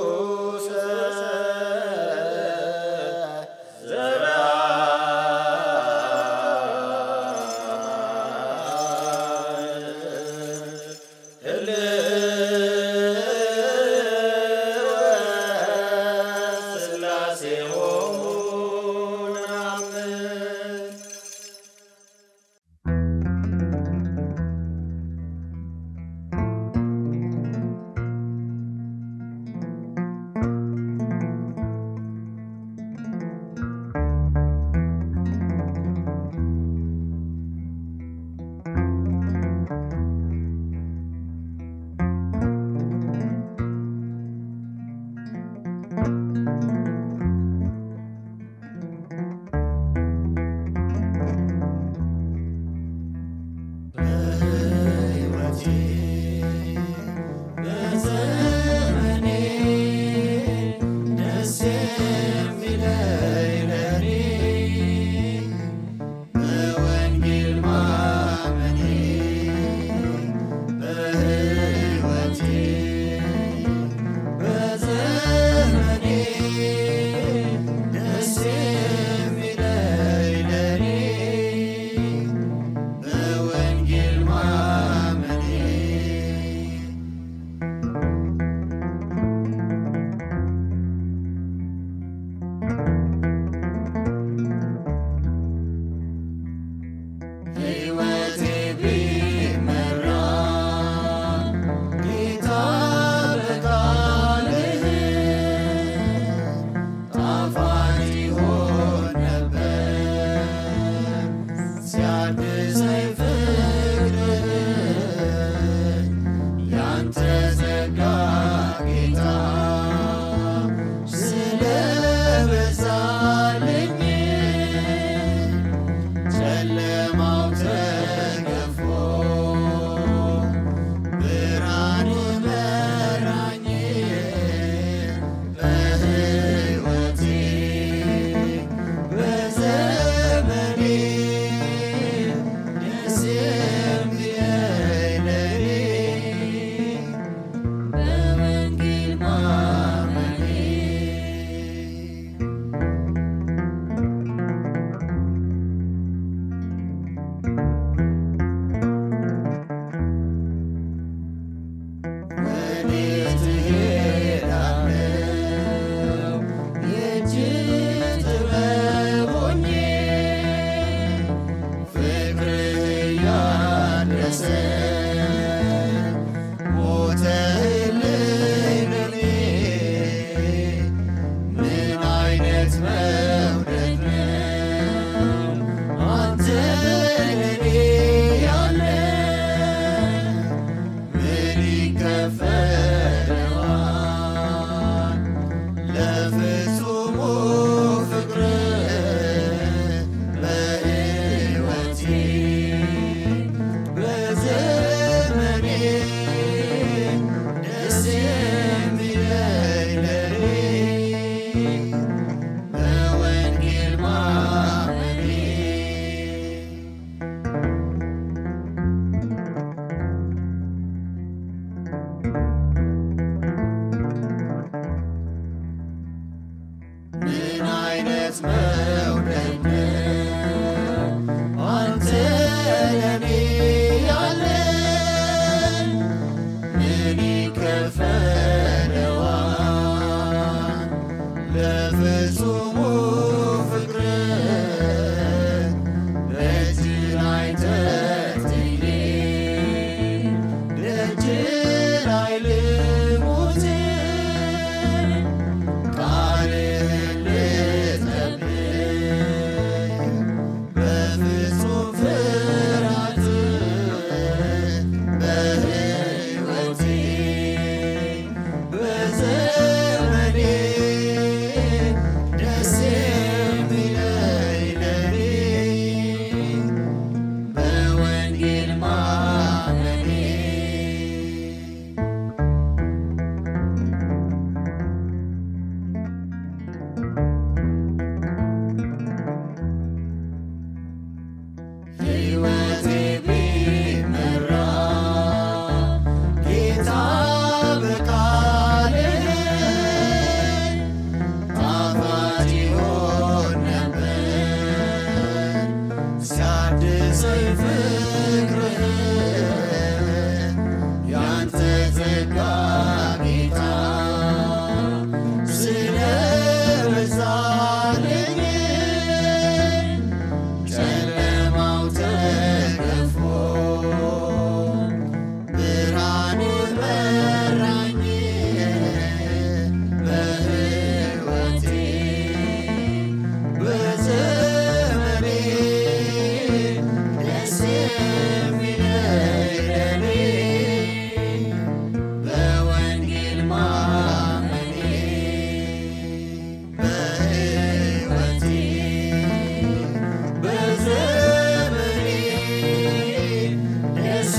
ለፍጹሙ ፍቅር በሕይወቴ በዘመኔ ደስ የሚለኝ ለኔ በወንጌል ማመኔ ምን አይነት መውደድ ነው አንተ ለኔ ያለኝ ምን ይከፈለዋል ለፍጹሙ ፍቅር ደጅ ላይ ተትዬ ደጅ ላይ ልሙት ቃልህን ልጠብቅ በፍጹም ፍርሃት በሕይወቴ በዘመኔ ደስ የሚለኝ ለኔ በወንጌል ማመኔ ሕይወቴ ቢመራ ጌታ በቃልህ ጣፋጭ ይሆን ነበር ሲያድሰኝ ፍቅርህ ያንተ ጸጋ ጌታ ስለበዛልኝ ጨለማው ተገፎ ብርሃንህ መራኝ በሕይወቴ በዘመኔ ደስ የሚለኝ ለኔ በወንጌል ማመኔ በሕይወቴ በዘመኔ ደስ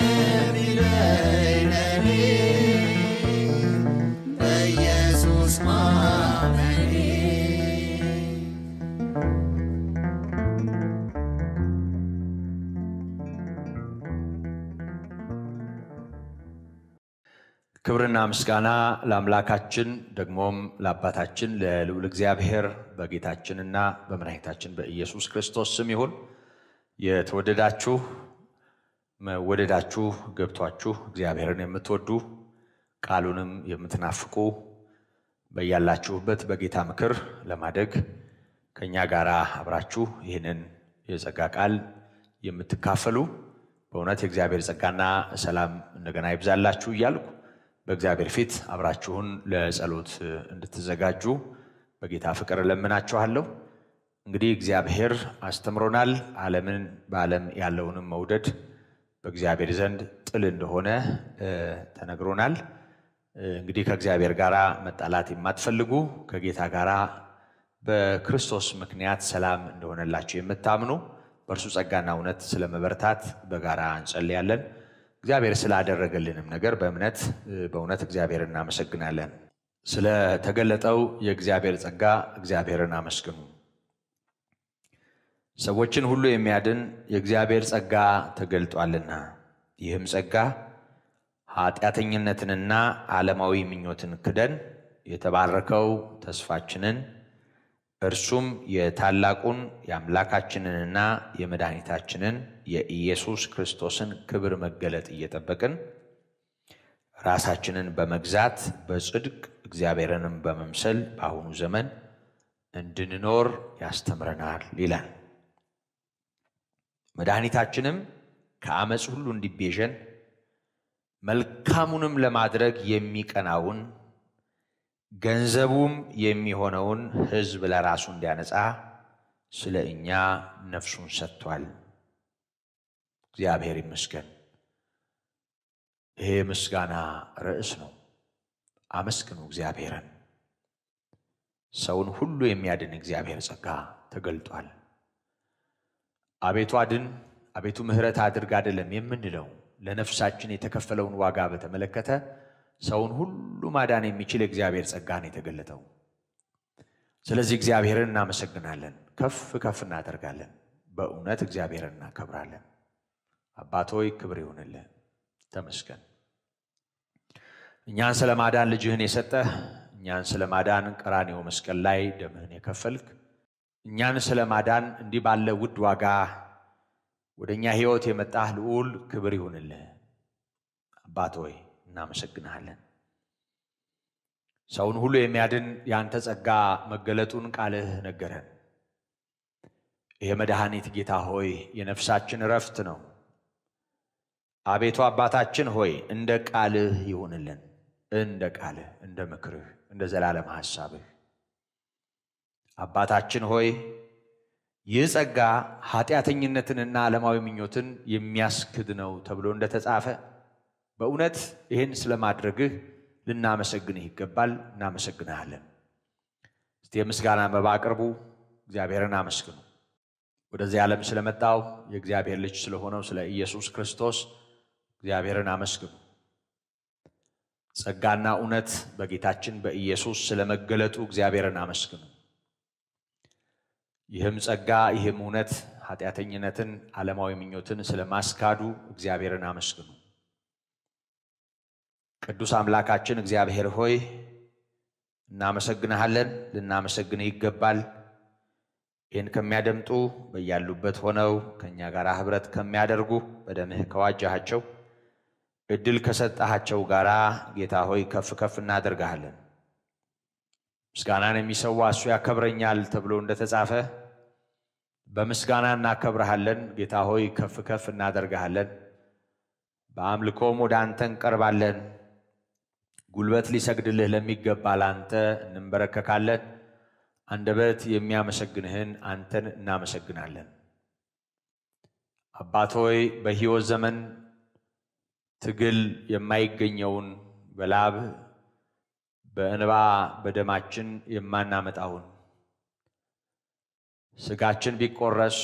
የሚለኝ ለኔ በኢየሱስ ማመኔ ክብርና ምስጋና ለአምላካችን ደግሞም ለአባታችን ለልዑል እግዚአብሔር በጌታችንና በመድኃኒታችን በኢየሱስ ክርስቶስ ስም ይሁን። የተወደዳችሁ መወደዳችሁ ገብቷችሁ እግዚአብሔርን የምትወዱ ቃሉንም የምትናፍቁ በያላችሁበት በጌታ ምክር ለማደግ ከእኛ ጋር አብራችሁ ይህንን የጸጋ ቃል የምትካፈሉ በእውነት የእግዚአብሔር ጸጋና ሰላም እንደገና ይብዛላችሁ እያልኩ በእግዚአብሔር ፊት አብራችሁን ለጸሎት እንድትዘጋጁ በጌታ ፍቅር እለምናችኋለሁ። እንግዲህ እግዚአብሔር አስተምሮናል። ዓለምን በዓለም ያለውንም መውደድ በእግዚአብሔር ዘንድ ጥል እንደሆነ እ ተነግሮናል። እ እንግዲህ ከእግዚአብሔር ጋር መጣላት የማትፈልጉ ከጌታ ጋር በክርስቶስ ምክንያት ሰላም እንደሆነላችሁ የምታምኑ በእርሱ ጸጋና እውነት ስለመበርታት በጋራ እንጸልያለን። እግዚአብሔር ስላደረገልንም ነገር በእምነት እ በእውነት እግዚአብሔር እናመሰግናለን። ስለተገለጠው የእግዚአብሔር ጸጋ እግዚአብሔርን አመስግኑ። ሰዎችን ሁሉ የሚያድን የእግዚአብሔር ጸጋ ተገልጧልና ይህም ጸጋ ኃጢአተኝነትንና ዓለማዊ ምኞትን ክደን የተባረከው ተስፋችንን እርሱም የታላቁን የአምላካችንንና የመድኃኒታችንን የኢየሱስ ክርስቶስን ክብር መገለጥ እየጠበቅን ራሳችንን በመግዛት በጽድቅ እግዚአብሔርንም በመምሰል በአሁኑ ዘመን እንድንኖር ያስተምረናል ይላል። መድኃኒታችንም ከአመፅ ሁሉ እንዲቤዠን መልካሙንም ለማድረግ የሚቀናውን ገንዘቡም የሚሆነውን ሕዝብ ለራሱ እንዲያነጻ ስለ እኛ ነፍሱን ሰጥቷል። እግዚአብሔር ይመስገን። ይሄ ምስጋና ርዕስ ነው። አመስግኑ እግዚአብሔርን። ሰውን ሁሉ የሚያድን እግዚአብሔር ጸጋ ተገልጧል። አቤቱ አድን፣ አቤቱ ምሕረት አድርግ አይደለም የምንለው ለነፍሳችን የተከፈለውን ዋጋ በተመለከተ ሰውን ሁሉ ማዳን የሚችል የእግዚአብሔር ጸጋ ነው የተገለጠው። ስለዚህ እግዚአብሔርን እናመሰግናለን፣ ከፍ ከፍ እናደርጋለን። በእውነት እግዚአብሔርን እናከብራለን። አባት ሆይ ክብር ይሁንልህ፣ ተመስገን። እኛን ስለ ማዳን ልጅህን የሰጠህ፣ እኛን ስለ ማዳን ቀራንዮ መስቀል ላይ ደምህን የከፈልክ፣ እኛን ስለ ማዳን እንዲህ ባለ ውድ ዋጋ ወደ እኛ ሕይወት የመጣህ ልዑል ክብር ይሁንልህ። አባት ሆይ እናመሰግንሃለን። ሰውን ሁሉ የሚያድን የአንተ ጸጋ መገለጡን ቃልህ ነገረን። ይሄ መድኃኒት ጌታ ሆይ የነፍሳችን እረፍት ነው። አቤቱ አባታችን ሆይ እንደ ቃልህ ይሁንልን፣ እንደ ቃልህ፣ እንደ ምክርህ፣ እንደ ዘላለም ሐሳብህ። አባታችን ሆይ ይህ ጸጋ ኃጢአተኝነትንና ዓለማዊ ምኞትን የሚያስክድ ነው ተብሎ እንደተጻፈ በእውነት ይህን ስለማድረግህ ልናመሰግንህ ይገባል። እናመሰግንሃለን። እስቲ የምስጋና መባ አቅርቡ፣ እግዚአብሔርን አመስግኑ። ወደዚህ ዓለም ስለመጣው የእግዚአብሔር ልጅ ስለሆነው ስለ ኢየሱስ ክርስቶስ እግዚአብሔርን አመስግኑ። ጸጋና እውነት በጌታችን በኢየሱስ ስለመገለጡ እግዚአብሔርን አመስግኑ። ይህም ጸጋ ይህም እውነት ኃጢአተኝነትን፣ ዓለማዊ ምኞትን ስለማስካዱ እግዚአብሔርን አመስግኑ። ቅዱስ አምላካችን እግዚአብሔር ሆይ እናመሰግንሃለን፣ ልናመሰግንህ ይገባል። ይህን ከሚያደምጡ በያሉበት ሆነው ከእኛ ጋር ኅብረት ከሚያደርጉ በደምህ ከዋጃሃቸው እድል ከሰጠሃቸው ጋር ጌታ ሆይ ከፍ ከፍ እናደርግሃለን። ምስጋናን የሚሰዋ እሱ ያከብረኛል ተብሎ እንደተጻፈ በምስጋና እናከብረሃለን። ጌታ ሆይ ከፍ ከፍ እናደርግሃለን። በአምልኮም ወደ አንተ እንቀርባለን። ጉልበት ሊሰግድልህ ለሚገባ ለአንተ እንንበረከካለን። አንደበት የሚያመሰግንህን አንተን እናመሰግናለን። አባት ሆይ በሕይወት ዘመን ትግል የማይገኘውን በላብ በእንባ በደማችን የማናመጣውን ስጋችን ቢቆረስ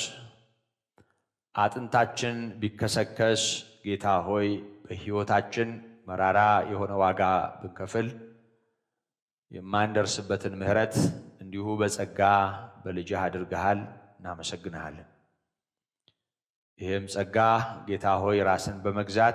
አጥንታችን ቢከሰከስ ጌታ ሆይ በሕይወታችን መራራ የሆነ ዋጋ ብንከፍል የማንደርስበትን ምሕረት እንዲሁ በጸጋ በልጅህ አድርገሃል። እናመሰግንሃለን። ይህም ጸጋ ጌታ ሆይ ራስን በመግዛት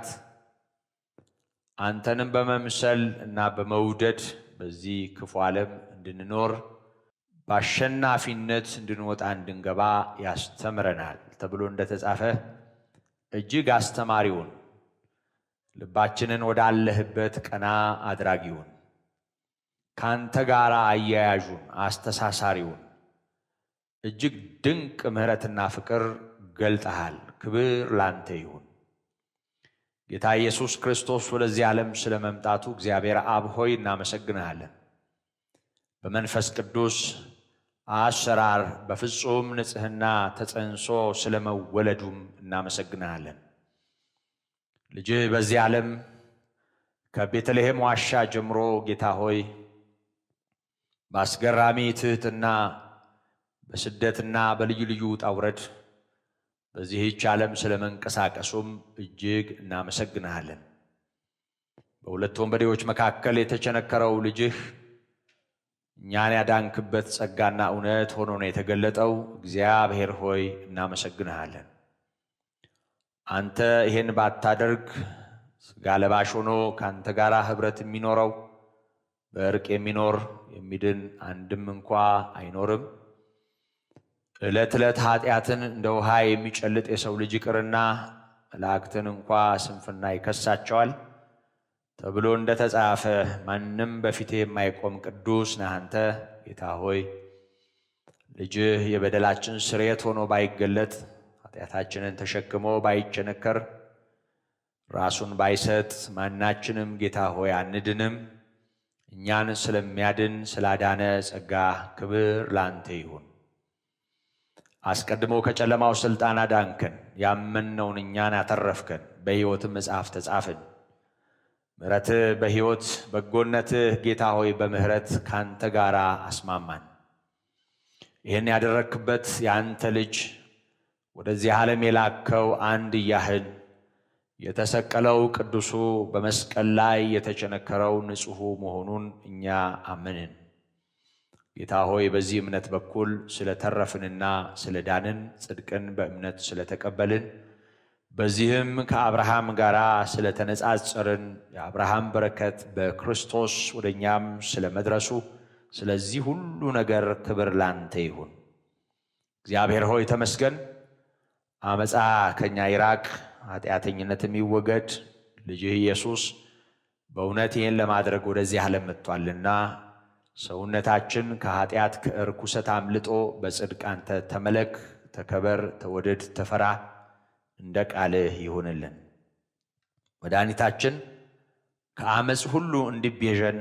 አንተንም በመምሰል እና በመውደድ በዚህ ክፉ ዓለም እንድንኖር በአሸናፊነት እንድንወጣ እንድንገባ ያስተምረናል ተብሎ እንደተጻፈ እጅግ አስተማሪውን ልባችንን ወዳለህበት ቀና አድራጊውን ከአንተ ጋር አያያዡን አስተሳሳሪውን እጅግ ድንቅ ምሕረትና ፍቅር ገልጠሃል። ክብር ላንተ ይሁን። ጌታ ኢየሱስ ክርስቶስ ወደዚህ ዓለም ስለ መምጣቱ እግዚአብሔር አብ ሆይ እናመሰግንሃለን። በመንፈስ ቅዱስ አሰራር በፍጹም ንጽሕና ተጸንሶ ስለ መወለዱም እናመሰግንሃለን። ልጅህ በዚህ ዓለም ከቤተልሔም ዋሻ ጀምሮ ጌታ ሆይ በአስገራሚ ትሕትና በስደትና በልዩ ልዩ ውጣ ውረድ በዚህች ዓለም ስለ መንቀሳቀሱም እጅግ እናመሰግንሃለን። በሁለት ወንበዴዎች መካከል የተቸነከረው ልጅህ እኛን ያዳንክበት ጸጋና እውነት ሆኖ ነው የተገለጠው። እግዚአብሔር ሆይ እናመሰግንሃለን። አንተ ይሄን ባታደርግ ሥጋ ለባሽ ሆኖ ከአንተ ጋር ኅብረት የሚኖረው በእርቅ የሚኖር የሚድን አንድም እንኳ አይኖርም። ዕለት ዕለት ኃጢአትን እንደ ውሃ የሚጨልጥ የሰው ልጅ ይቅርና መላእክትን እንኳ ስንፍና ይከሳቸዋል ተብሎ እንደተጻፈ ማንም በፊቴ የማይቆም ቅዱስ ነህ አንተ ጌታ ሆይ። ልጅህ የበደላችን ስርየት ሆኖ ባይገለጥ ኃጢአታችንን ተሸክሞ ባይቸነከር ራሱን ባይሰጥ ማናችንም ጌታ ሆይ አንድንም። እኛን ስለሚያድን ስላዳነ ጸጋ ክብር ላንተ ይሁን። አስቀድሞ ከጨለማው ሥልጣን አዳንከን፣ ያመንነውን እኛን አተረፍከን፣ በሕይወትም መጽሐፍ ተጻፍን። ምሕረትህ በሕይወት በጎነትህ ጌታ ሆይ በምሕረት ካንተ ጋር አስማማን። ይህን ያደረግክበት የአንተ ልጅ ወደዚህ ዓለም የላከው አንድያህን የተሰቀለው ቅዱሱ በመስቀል ላይ የተቸነከረው ንጹሑ መሆኑን እኛ አመንን። ጌታ ሆይ በዚህ እምነት በኩል ስለተረፍንና ስለዳንን ጽድቅን በእምነት ስለተቀበልን በዚህም ከአብርሃም ጋር ስለተነጻጸርን የአብርሃም በረከት በክርስቶስ ወደ እኛም ስለመድረሱ ስለዚህ ሁሉ ነገር ክብር ላንተ ይሁን። እግዚአብሔር ሆይ ተመስገን። አመፃ ከኛ ይራቅ፣ ኃጢአተኝነትም ይወገድ። ልጅህ ኢየሱስ በእውነት ይህን ለማድረግ ወደዚህ ዓለም መጥቷልና ሰውነታችን ከኃጢአት ከእርኩሰት አምልጦ በጽድቅ አንተ ተመለክ፣ ተከበር፣ ተወደድ፣ ተፈራ እንደ ቃልህ ይሁንልን። መድኃኒታችን ከአመፅ ሁሉ እንዲቤዠን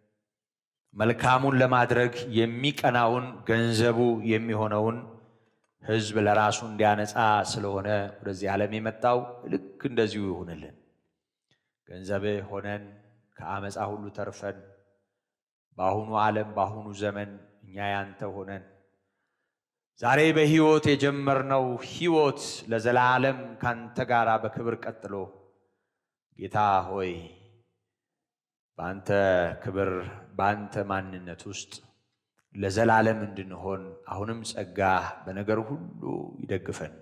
መልካሙን ለማድረግ የሚቀናውን ገንዘቡ የሚሆነውን ሕዝብ ለራሱ እንዲያነጻ ስለሆነ ወደዚህ ዓለም የመጣው ልክ እንደዚሁ ይሁንልን። ገንዘብህ ሆነን ከአመፃ ሁሉ ተርፈን በአሁኑ ዓለም በአሁኑ ዘመን እኛ ያንተ ሆነን ዛሬ በሕይወት የጀመርነው ሕይወት ለዘላለም ካንተ ጋር በክብር ቀጥሎ ጌታ ሆይ በአንተ ክብር በአንተ ማንነት ውስጥ ለዘላለም እንድንሆን አሁንም ጸጋ በነገር ሁሉ ይደግፈን።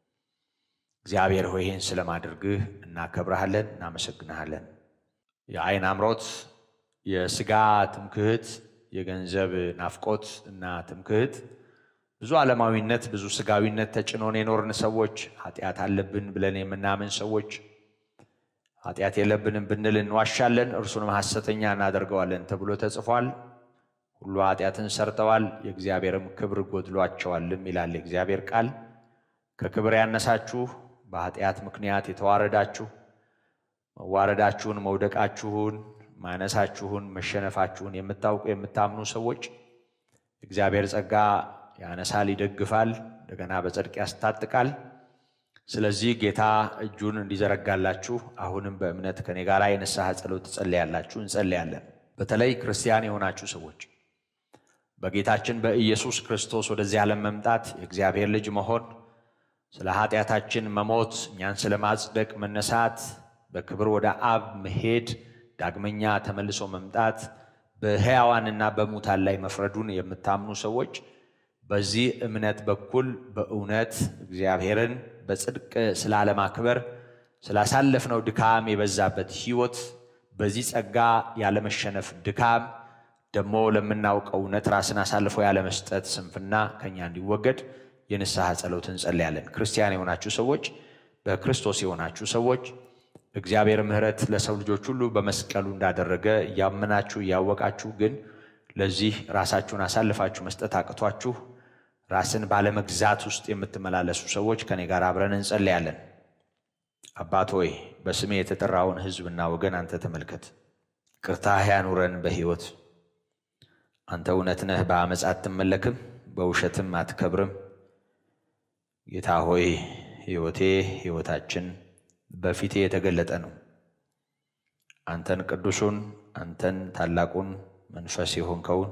እግዚአብሔር ሆይ ይህን ስለማድረግህ እናከብረሃለን፣ እናመሰግንሃለን። የዓይን አምሮት፣ የሥጋ ትምክህት፣ የገንዘብ ናፍቆት እና ትምክህት ብዙ ዓለማዊነት ብዙ ሥጋዊነት ተጭኖን የኖርን ሰዎች ኃጢአት አለብን ብለን የምናምን ሰዎች ኃጢአት የለብንም ብንል እንዋሻለን፣ እርሱንም ሐሰተኛ እናደርገዋለን ተብሎ ተጽፏል። ሁሉ ኃጢአትን ሰርተዋል፣ የእግዚአብሔርም ክብር ጎድሏቸዋልም ይላል የእግዚአብሔር ቃል። ከክብር ያነሳችሁ በኃጢአት ምክንያት የተዋረዳችሁ መዋረዳችሁን፣ መውደቃችሁን፣ ማነሳችሁን፣ መሸነፋችሁን የምታውቁ የምታምኑ ሰዎች እግዚአብሔር ጸጋ ያነሳል፣ ይደግፋል፣ እንደገና በጽድቅ ያስታጥቃል። ስለዚህ ጌታ እጁን እንዲዘረጋላችሁ አሁንም በእምነት ከኔ ጋር የንስሐ ጸሎት ትጸልያላችሁ፣ እንጸልያለን። በተለይ ክርስቲያን የሆናችሁ ሰዎች በጌታችን በኢየሱስ ክርስቶስ ወደዚህ ዓለም መምጣት የእግዚአብሔር ልጅ መሆን ስለ ኃጢአታችን መሞት እኛን ስለ ማጽደቅ መነሳት በክብር ወደ አብ መሄድ ዳግመኛ ተመልሶ መምጣት በሕያዋንና በሙታን ላይ መፍረዱን የምታምኑ ሰዎች በዚህ እምነት በኩል በእውነት እግዚአብሔርን በጽድቅ ስላለማክበር ስላሳለፍነው ድካም የበዛበት ሕይወት በዚህ ጸጋ ያለመሸነፍ ድካም ደግሞ ለምናውቀው እውነት ራስን አሳልፎ ያለመስጠት ስንፍና ከኛ እንዲወገድ የንስሐ ጸሎት እንጸልያለን። ክርስቲያን የሆናችሁ ሰዎች፣ በክርስቶስ የሆናችሁ ሰዎች እግዚአብሔር ምሕረት ለሰው ልጆች ሁሉ በመስቀሉ እንዳደረገ እያመናችሁ እያወቃችሁ ግን ለዚህ ራሳችሁን አሳልፋችሁ መስጠት አቅቷችሁ ራስን ባለመግዛት ውስጥ የምትመላለሱ ሰዎች ከኔ ጋር አብረን እንጸልያለን። አባት ሆይ በስሜ የተጠራውን ሕዝብና ወገን አንተ ተመልከት፣ ቅርታህ ያኑረን በሕይወት አንተ እውነት ነህ፣ በአመፅ አትመለክም፣ በውሸትም አትከብርም። ጌታ ሆይ ሕይወቴ ሕይወታችን በፊቴ የተገለጠ ነው። አንተን ቅዱሱን አንተን ታላቁን መንፈስ የሆንከውን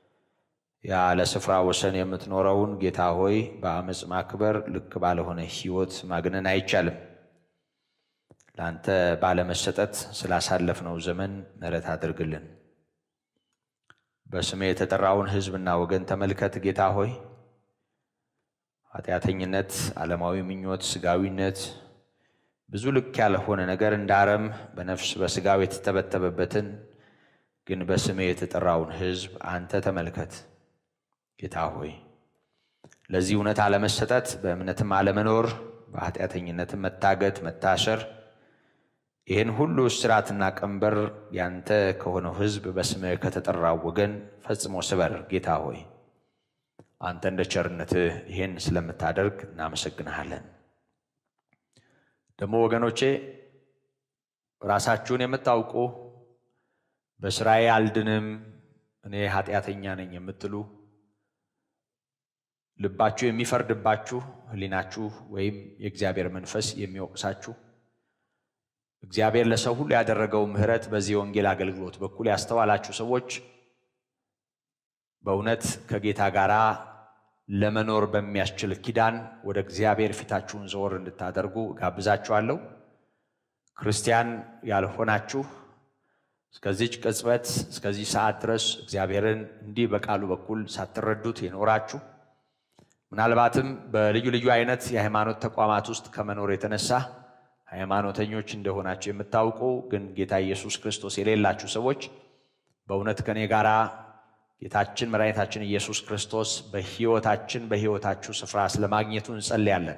ያለ ስፍራ ወሰን የምትኖረውን ጌታ ሆይ በአመፅ ማክበር ልክ ባለሆነ ሕይወት ማግነን አይቻልም። ለአንተ ባለመሰጠት ስላሳለፍነው ዘመን ምሕረት አድርግልን። በስሜ የተጠራውን ሕዝብና ወገን ተመልከት ጌታ ሆይ ኃጢአተኝነት፣ ዓለማዊ ምኞት፣ ስጋዊነት ብዙ ልክ ያልሆነ ነገር እንደ አረም በነፍስ በስጋው የተተበተበበትን ግን በስሜ የተጠራውን ሕዝብ አንተ ተመልከት ጌታ ሆይ ለዚህ እውነት አለመሰጠት፣ በእምነትም አለመኖር፣ በኃጢአተኝነትም መታገት፣ መታሰር ይህን ሁሉ እስራትና ቀንበር ያንተ ከሆነው ሕዝብ በስምህ ከተጠራው ወገን ፈጽሞ ስበር ጌታ ሆይ አንተ እንደ ቸርነትህ ይህን ስለምታደርግ እናመሰግንሃለን። ደግሞ ወገኖቼ ራሳችሁን የምታውቁ በስራዬ አልድንም እኔ ኃጢአተኛ ነኝ የምትሉ ልባችሁ የሚፈርድባችሁ ሕሊናችሁ ወይም የእግዚአብሔር መንፈስ የሚወቅሳችሁ እግዚአብሔር ለሰው ሁሉ ያደረገው ምሕረት በዚህ ወንጌል አገልግሎት በኩል ያስተዋላችሁ ሰዎች በእውነት ከጌታ ጋር ለመኖር በሚያስችል ኪዳን ወደ እግዚአብሔር ፊታችሁን ዘወር እንድታደርጉ ጋብዛችኋለሁ። ክርስቲያን ያልሆናችሁ እስከዚች ቅጽበት እስከዚህ ሰዓት ድረስ እግዚአብሔርን እንዲህ በቃሉ በኩል ሳትረዱት የኖራችሁ ምናልባትም በልዩ ልዩ አይነት የሃይማኖት ተቋማት ውስጥ ከመኖር የተነሳ ሃይማኖተኞች እንደሆናችሁ የምታውቁ ግን ጌታ ኢየሱስ ክርስቶስ የሌላችሁ ሰዎች በእውነት ከኔ ጋር ጌታችን መድኃኒታችን ኢየሱስ ክርስቶስ በሕይወታችን በሕይወታችሁ ስፍራ ስለማግኘቱ እንጸልያለን።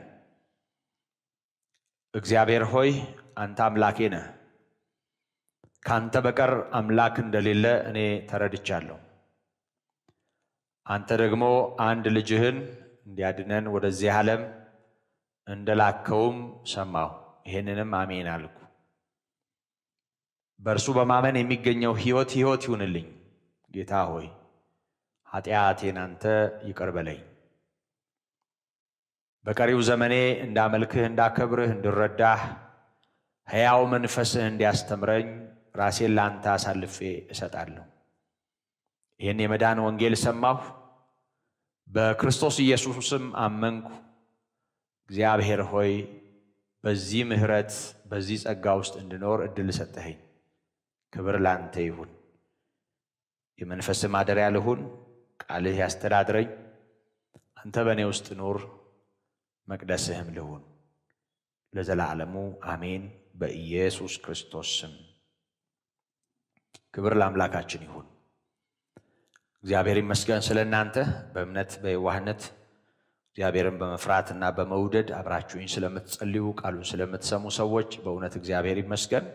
እግዚአብሔር ሆይ አንተ አምላኬ ነህ። ካንተ በቀር አምላክ እንደሌለ እኔ ተረድቻለሁ። አንተ ደግሞ አንድ ልጅህን እንዲያድነን ወደዚህ ዓለም እንደላከውም ሰማሁ። ይሄንንም አሜን አልኩ። በእርሱ በማመን የሚገኘው ሕይወት ሕይወት ይሁንልኝ። ጌታ ሆይ ኃጢአቴን አንተ ይቅር በለኝ። በቀሪው ዘመኔ እንዳመልክህ፣ እንዳከብርህ፣ እንድረዳህ ሕያው መንፈስህ እንዲያስተምረኝ ራሴን ለአንተ አሳልፌ እሰጣለሁ። ይህን የመዳን ወንጌል ሰማሁ፣ በክርስቶስ ኢየሱስም አመንኩ። እግዚአብሔር ሆይ በዚህ ምሕረት በዚህ ጸጋ ውስጥ እንድኖር እድል ሰጠኸኝ። ክብር ላንተ ይሁን። የመንፈስህ ማደሪያ ልሁን። ቃልህ ያስተዳድረኝ። አንተ በእኔ ውስጥ ኑር፣ መቅደስህም ልሁን። ለዘላለሙ አሜን። በኢየሱስ ክርስቶስ ስም ክብር ለአምላካችን ይሁን። እግዚአብሔር ይመስገን ስለ እናንተ በእምነት በየዋህነት እግዚአብሔርን በመፍራት እና በመውደድ አብራችሁኝ ስለምትጸልዩ ቃሉን ስለምትሰሙ ሰዎች በእውነት እግዚአብሔር ይመስገን።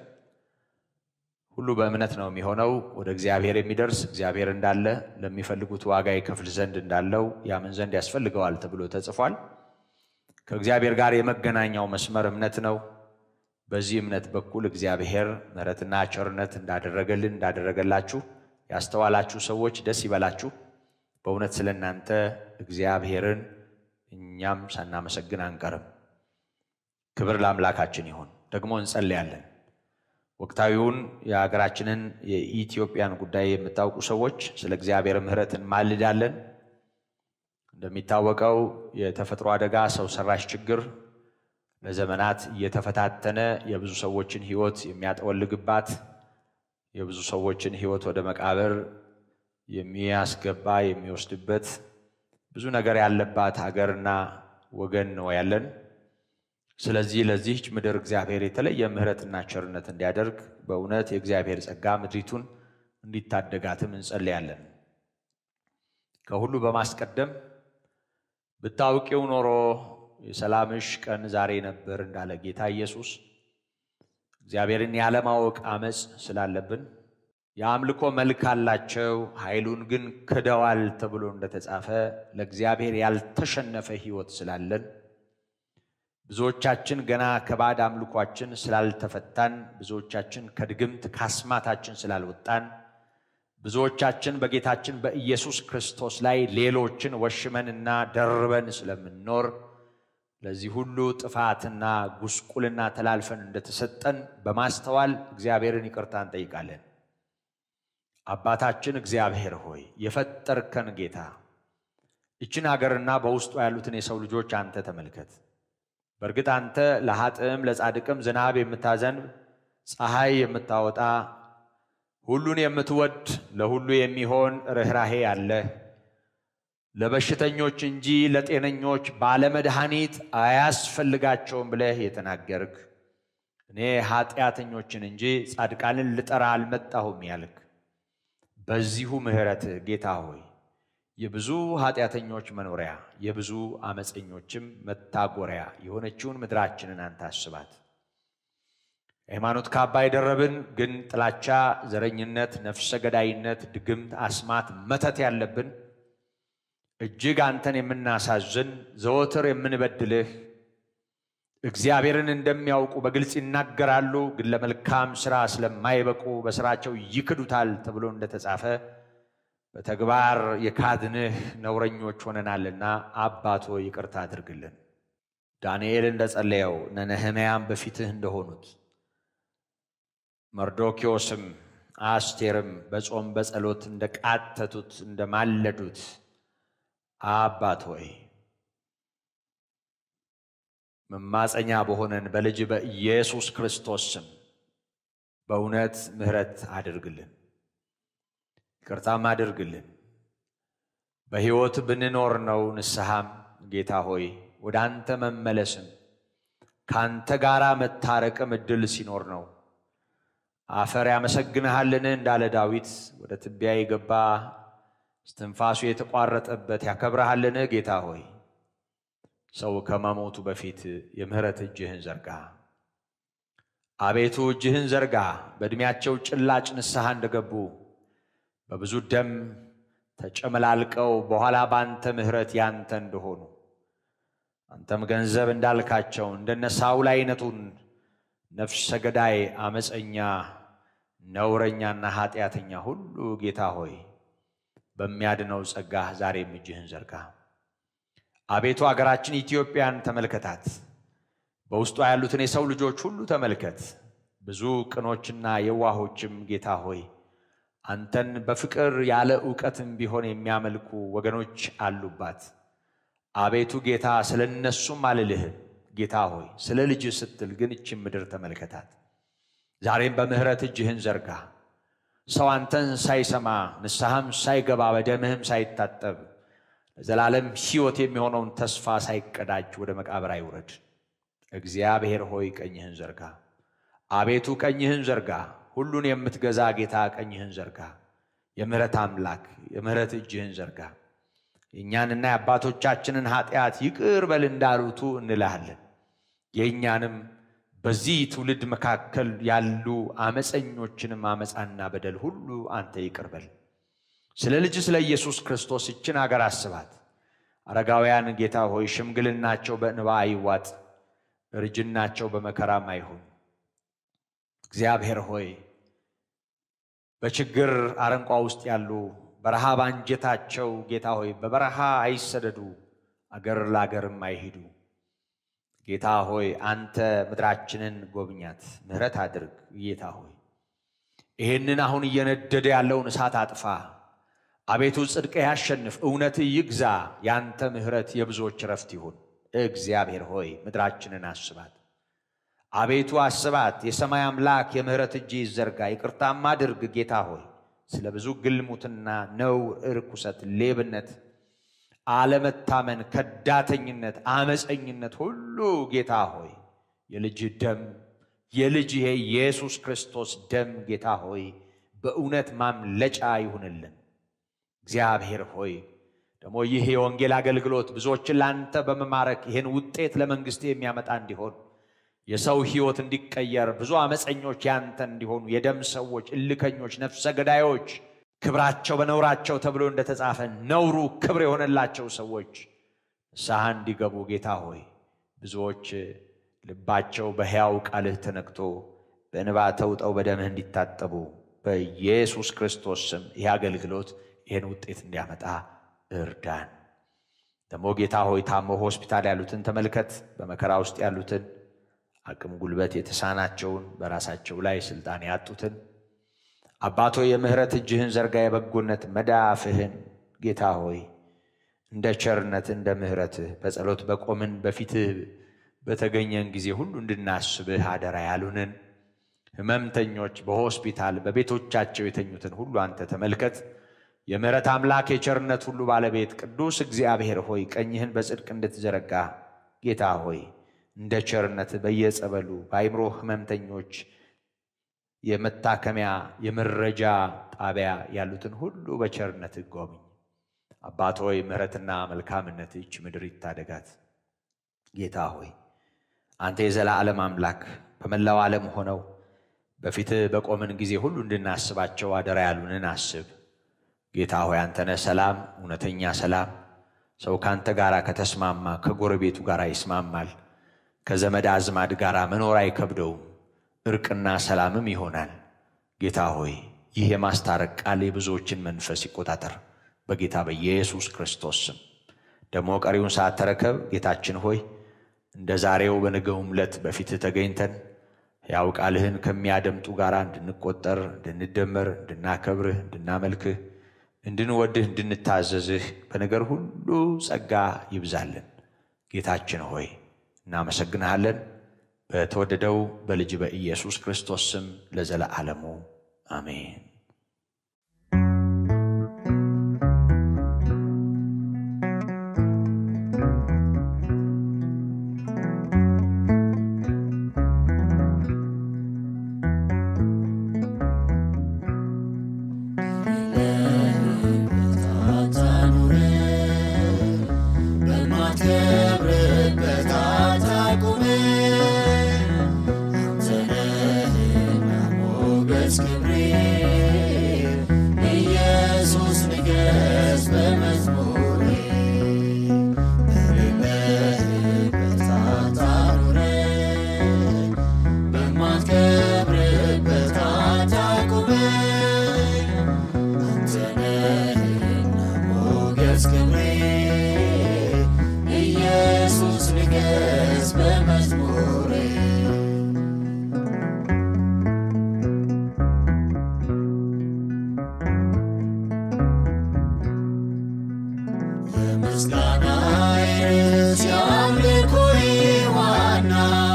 ሁሉ በእምነት ነው የሚሆነው። ወደ እግዚአብሔር የሚደርስ እግዚአብሔር እንዳለ ለሚፈልጉት ዋጋ ይከፍል ዘንድ እንዳለው ያምን ዘንድ ያስፈልገዋል ተብሎ ተጽፏል። ከእግዚአብሔር ጋር የመገናኛው መስመር እምነት ነው። በዚህ እምነት በኩል እግዚአብሔር ምሕረትና ቸርነት እንዳደረገልን እንዳደረገላችሁ ያስተዋላችሁ ሰዎች ደስ ይበላችሁ። በእውነት ስለ እናንተ እግዚአብሔርን እኛም ሳናመሰግን አንቀርም። ክብር ለአምላካችን ይሁን። ደግሞ እንጸልያለን። ወቅታዊውን የሀገራችንን የኢትዮጵያን ጉዳይ የምታውቁ ሰዎች ስለ እግዚአብሔር ምሕረት እንማልዳለን። እንደሚታወቀው የተፈጥሮ አደጋ፣ ሰው ሰራሽ ችግር ለዘመናት እየተፈታተነ የብዙ ሰዎችን ሕይወት የሚያጠወልግባት የብዙ ሰዎችን ሕይወት ወደ መቃብር የሚያስገባ የሚወስድበት ብዙ ነገር ያለባት ሀገርና ወገን ነው ያለን። ስለዚህ ለዚህች ምድር እግዚአብሔር የተለየ ምሕረትና ቸርነት እንዲያደርግ በእውነት የእግዚአብሔር ጸጋ ምድሪቱን እንዲታደጋትም እንጸልያለን። ከሁሉ በማስቀደም ብታውቂው ኖሮ የሰላምሽ ቀን ዛሬ ነበር እንዳለ ጌታ ኢየሱስ እግዚአብሔርን ያለማወቅ አመፅ ስላለብን የአምልኮ መልክ አላቸው፣ ኃይሉን ግን ክደዋል ተብሎ እንደተጻፈ ለእግዚአብሔር ያልተሸነፈ ሕይወት ስላለን ብዙዎቻችን ገና ከባዕድ አምልኳችን ስላልተፈታን፣ ብዙዎቻችን ከድግምት ካስማታችን ስላልወጣን፣ ብዙዎቻችን በጌታችን በኢየሱስ ክርስቶስ ላይ ሌሎችን ወሽመንና ደርበን ስለምንኖር ለዚህ ሁሉ ጥፋትና ጉስቁልና ተላልፈን እንደተሰጠን በማስተዋል እግዚአብሔርን ይቅርታ እንጠይቃለን። አባታችን እግዚአብሔር ሆይ የፈጠርከን ጌታ ይችን ሀገርና በውስጡ ያሉትን የሰው ልጆች አንተ ተመልከት። በእርግጥ አንተ ለኃጥእም ለጻድቅም ዝናብ የምታዘንብ ፀሐይ የምታወጣ ሁሉን የምትወድ ለሁሉ የሚሆን ርኅራሄ አለህ። ለበሽተኞች እንጂ ለጤነኞች ባለመድኃኒት አያስፈልጋቸውም ብለህ የተናገርክ እኔ ኃጢአተኞችን እንጂ ጻድቃንን ልጠራ አልመጣሁም ያልክ በዚሁ ምሕረትህ ጌታ ሆይ የብዙ ኃጢአተኞች መኖሪያ የብዙ አመፀኞችም መታጎሪያ የሆነችውን ምድራችንን አንተ አስባት። ሃይማኖት ካባ የደረብን ግን ጥላቻ፣ ዘረኝነት፣ ነፍሰ ገዳይነት፣ ድግምት፣ አስማት፣ መተት ያለብን እጅግ አንተን የምናሳዝን ዘወትር የምንበድልህ እግዚአብሔርን እንደሚያውቁ በግልጽ ይናገራሉ፣ ግን ለመልካም ስራ ስለማይበቁ በስራቸው ይክዱታል ተብሎ እንደተጻፈ በተግባር የካድንህ ነውረኞች ሆነናልና አባቶ ይቅርታ አድርግልን። ዳንኤል እንደጸለየው እነ ነህምያም በፊትህ እንደሆኑት መርዶኪዎስም አስቴርም በጾም በጸሎት እንደ ቃተቱት እንደ ማለዱት አባት ሆይ መማፀኛ በሆነን በልጅ በኢየሱስ ክርስቶስ ስም በእውነት ምሕረት አድርግልን፣ ይቅርታም አድርግልን። በሕይወት ብንኖር ነው ንስሐም ጌታ ሆይ ወደ አንተ መመለስም ከአንተ ጋር መታረቅም እድል ሲኖር ነው። አፈር ያመሰግንሃልን እንዳለ ዳዊት ወደ ትቢያ የገባ እስትንፋሱ የተቋረጠበት ያከብረሃልን ጌታ ሆይ ሰው ከመሞቱ በፊት የምህረት እጅህን ዘርጋ። አቤቱ እጅህን ዘርጋ። በዕድሜያቸው ጭላጭ ንስሐ እንደገቡ በብዙ ደም ተጨመላልቀው በኋላ በአንተ ምህረት ያንተ እንደሆኑ አንተም ገንዘብ እንዳልካቸው እንደነ ሳውል አይነቱን ነፍሰ ገዳይ፣ አመፀኛ፣ ነውረኛና ኃጢአተኛ ሁሉ ጌታ ሆይ በሚያድነው ጸጋህ ዛሬም እጅህን ዘርጋ። አቤቱ አገራችን ኢትዮጵያን ተመልከታት። በውስጧ ያሉትን የሰው ልጆች ሁሉ ተመልከት። ብዙ ቅኖችና የዋሆችም ጌታ ሆይ አንተን በፍቅር ያለ ዕውቀትም ቢሆን የሚያመልኩ ወገኖች አሉባት። አቤቱ ጌታ ስለ እነሱም አልልህም። ጌታ ሆይ ስለ ልጅህ ስትል ግን እችን ምድር ተመልከታት። ዛሬም በምሕረት እጅህን ዘርጋ። ሰው አንተን ሳይሰማ ንስሐም ሳይገባ በደምህም ሳይታጠብ ለዘላለም ሕይወት የሚሆነውን ተስፋ ሳይቀዳጅ ወደ መቃብር አይውረድ። እግዚአብሔር ሆይ ቀኝህን ዘርጋ። አቤቱ ቀኝህን ዘርጋ። ሁሉን የምትገዛ ጌታ ቀኝህን ዘርጋ። የምሕረት አምላክ የምሕረት እጅህን ዘርጋ። የእኛንና የአባቶቻችንን ኃጢአት ይቅር በል እንዳሉቱ እንልሃለን። የእኛንም በዚህ ትውልድ መካከል ያሉ አመፀኞችንም አመፃና በደል ሁሉ አንተ ይቅር በል። ስለ ልጅ ስለ ኢየሱስ ክርስቶስ ይችን አገር አስባት። አረጋውያን ጌታ ሆይ ሽምግልናቸው በእንባ አይዋጥ፣ እርጅናቸው በመከራም አይሁን። እግዚአብሔር ሆይ በችግር አረንቋ ውስጥ ያሉ በረሃብ አንጀታቸው ጌታ ሆይ በበረሃ አይሰደዱ፣ አገር ለአገርም አይሂዱ። ጌታ ሆይ አንተ ምድራችንን ጎብኛት፣ ምሕረት አድርግ። ጌታ ሆይ ይህንን አሁን እየነደደ ያለውን እሳት አጥፋ። አቤቱ ጽድቅ ያሸንፍ፣ እውነት ይግዛ። ያንተ ምሕረት የብዙዎች ረፍት ይሁን። እግዚአብሔር ሆይ ምድራችንን አስባት። አቤቱ አስባት። የሰማይ አምላክ የምሕረት እጅ ይዘርጋ፣ ይቅርታም አድርግ። ጌታ ሆይ ስለ ብዙ ግልሙትና፣ ነውር፣ እርኩሰት፣ ሌብነት፣ አለመታመን፣ ከዳተኝነት፣ አመፀኝነት ሁሉ ጌታ ሆይ የልጅ ደም የልጅ የኢየሱስ ክርስቶስ ደም ጌታ ሆይ በእውነት ማምለጫ ይሁንልን። እግዚአብሔር ሆይ ደግሞ ይህ የወንጌል አገልግሎት ብዙዎችን ለአንተ በመማረክ ይህን ውጤት ለመንግሥት የሚያመጣ እንዲሆን የሰው ሕይወት እንዲቀየር ብዙ አመፀኞች ያንተ እንዲሆኑ የደም ሰዎች፣ እልከኞች፣ ነፍሰ ገዳዮች ክብራቸው በነውራቸው ተብሎ እንደተጻፈ ነውሩ ክብር የሆነላቸው ሰዎች ንስሐ እንዲገቡ ጌታ ሆይ ብዙዎች ልባቸው በሕያው ቃልህ ተነክቶ በእንባ ተውጠው በደምህ እንዲታጠቡ በኢየሱስ ክርስቶስ ስም ይህ አገልግሎት ይህን ውጤት እንዲያመጣ እርዳን። ደግሞ ጌታ ሆይ ታሞ ሆስፒታል ያሉትን ተመልከት። በመከራ ውስጥ ያሉትን አቅም ጉልበት የተሳናቸውን በራሳቸው ላይ ስልጣን ያጡትን አባቶ የምሕረት እጅህን ዘርጋ፣ የበጎነት መዳፍህን ጌታ ሆይ እንደ ቸርነት እንደ ምሕረትህ በጸሎት በቆምን በፊትህ በተገኘን ጊዜ ሁሉ እንድናስብህ አደራ ያሉንን ሕመምተኞች በሆስፒታል በቤቶቻቸው የተኙትን ሁሉ አንተ ተመልከት። የምሕረት አምላክ የቸርነት ሁሉ ባለቤት ቅዱስ እግዚአብሔር ሆይ ቀኝህን በጽድቅ እንድትዘረጋ ጌታ ሆይ እንደ ቸርነት በየጸበሉ በአይምሮ ሕመምተኞች የመታከሚያ የመረጃ ጣቢያ ያሉትን ሁሉ በቸርነት ጎብኝ። አባት ሆይ ምሕረትና መልካምነት ይች ምድር ይታደጋት። ጌታ ሆይ አንተ የዘላለም አምላክ በመላው ዓለም ሆነው በፊትህ በቆምን ጊዜ ሁሉ እንድናስባቸው አደራ ያሉንን አስብ። ጌታ ሆይ አንተነ ሰላም፣ እውነተኛ ሰላም። ሰው ከአንተ ጋር ከተስማማ ከጎረቤቱ ጋር ይስማማል። ከዘመድ አዝማድ ጋር መኖር አይከብደውም። እርቅና ሰላምም ይሆናል። ጌታ ሆይ ይህ የማስታረቅ ቃል የብዙዎችን መንፈስ ይቆጣጠር በጌታ በኢየሱስ ክርስቶስ ስም። ደግሞ ቀሪውን ሰዓት ተረከብ ጌታችን ሆይ እንደ ዛሬው በነገውም ዕለት በፊትህ ተገኝተን ያው ቃልህን ከሚያደምጡ ጋር እንድንቆጠር፣ እንድንደመር፣ እንድናከብርህ፣ እንድናመልክህ፣ እንድንወድህ፣ እንድንታዘዝህ በነገር ሁሉ ጸጋ ይብዛልን። ጌታችን ሆይ እናመሰግንሃለን። በተወደደው በልጅ በኢየሱስ ክርስቶስ ስም ለዘለዓለሙ አሜን። በማትከብርበት አታቁም አንተ ነህና ሞገስ ክብሬ ኢየሱስ ንገስ በመዝሙሬ በሌለህበት አታኑረኝ በማትከብርበት አታቁመኝ አንተ ነህና ሞገስ ክብሬ ኢየሱስ ንገስ በመዝሙሬ የምስጋና ርዕስ የአምልኮዬ ዋና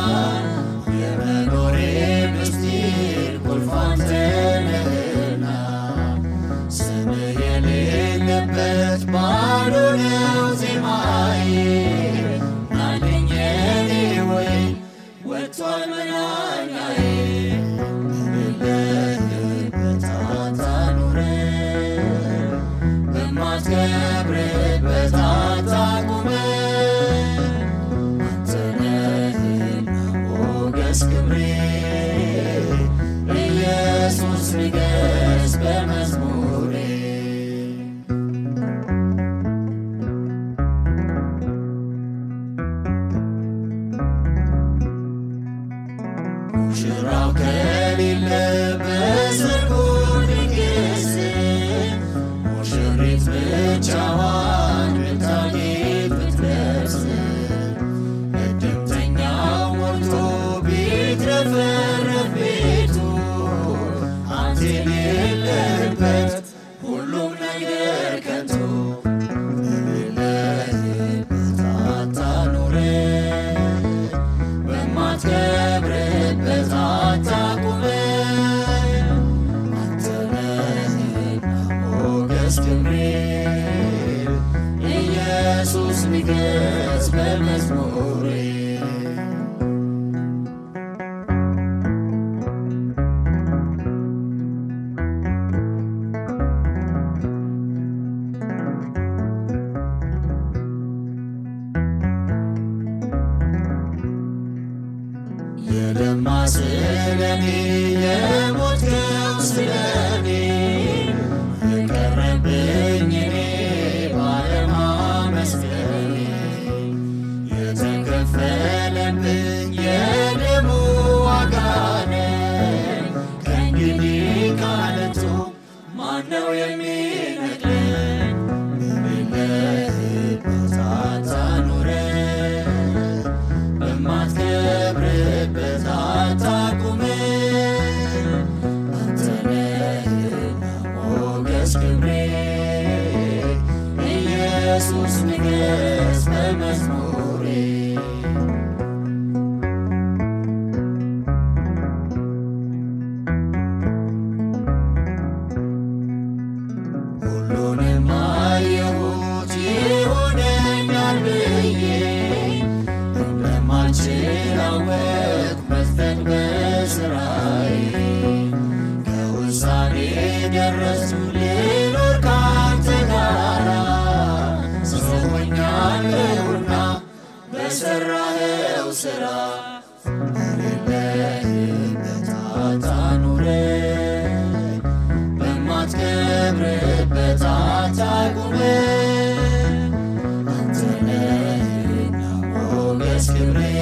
የመኖሬ ምስጢር ቁልፍ አንተ ነህና ስምህ የሌለበት ባዶ ነው ዜማዬ ናለኝ የኔ ወይን ወጥቷል መናኛዬ በሌለህበት አታኑረኝ በማትከብርበት አታቁመኝ አንተ ነህና ሞገስ ክብሬ ኢየሱስ ንገስ በመዝሙሬ ሙሽራው ከሌለ በሰርጉ ድግስ ሙሽሪት ብቻዋን ብታጌጥ ብትለብስ እድምተኛው ሞልቶ ቢትረፈረፍ ቤቱ አንተ የሌለህበት ሁሉም ነገር ከንቱ በሌለህበት አታኑረኝ በማትከብርበት አታቁመኝ አንተ ነህና ሞገስ ክብሬ ኢየሱስ ንገስ በመዝሙሬ የለማ ስለኔ የሞትከው ስለኔ የቀረብኝ እኔ ባለማመስገኔ የተከፈለብኝ የደሙ ዋጋ ነኝ። ከእንግዲህ ካለቱ ማነው የሚነቅለኝ? በሌለህበት አታኑረኝ በማትከብርበት አታቁመኝ አንተ ነህና ሞገስ ክብሬ ኢየሱስ ንገስ በመዝሙሬ ሁሉንም አየሁት ይሆነኛል ብዬ እንደማልችል አወቅሁ መዝለቅ በሥራዬ ከውሳኔ ደረስኩ ልኖር ካንተ ጋራ ሰው ሆኛለሁና በሠራኸው ሥራ በሌለህበት አታኑረኝ በማትከብርበት አታቁመኝ አንተ ነህና ሞገስ ክብሬ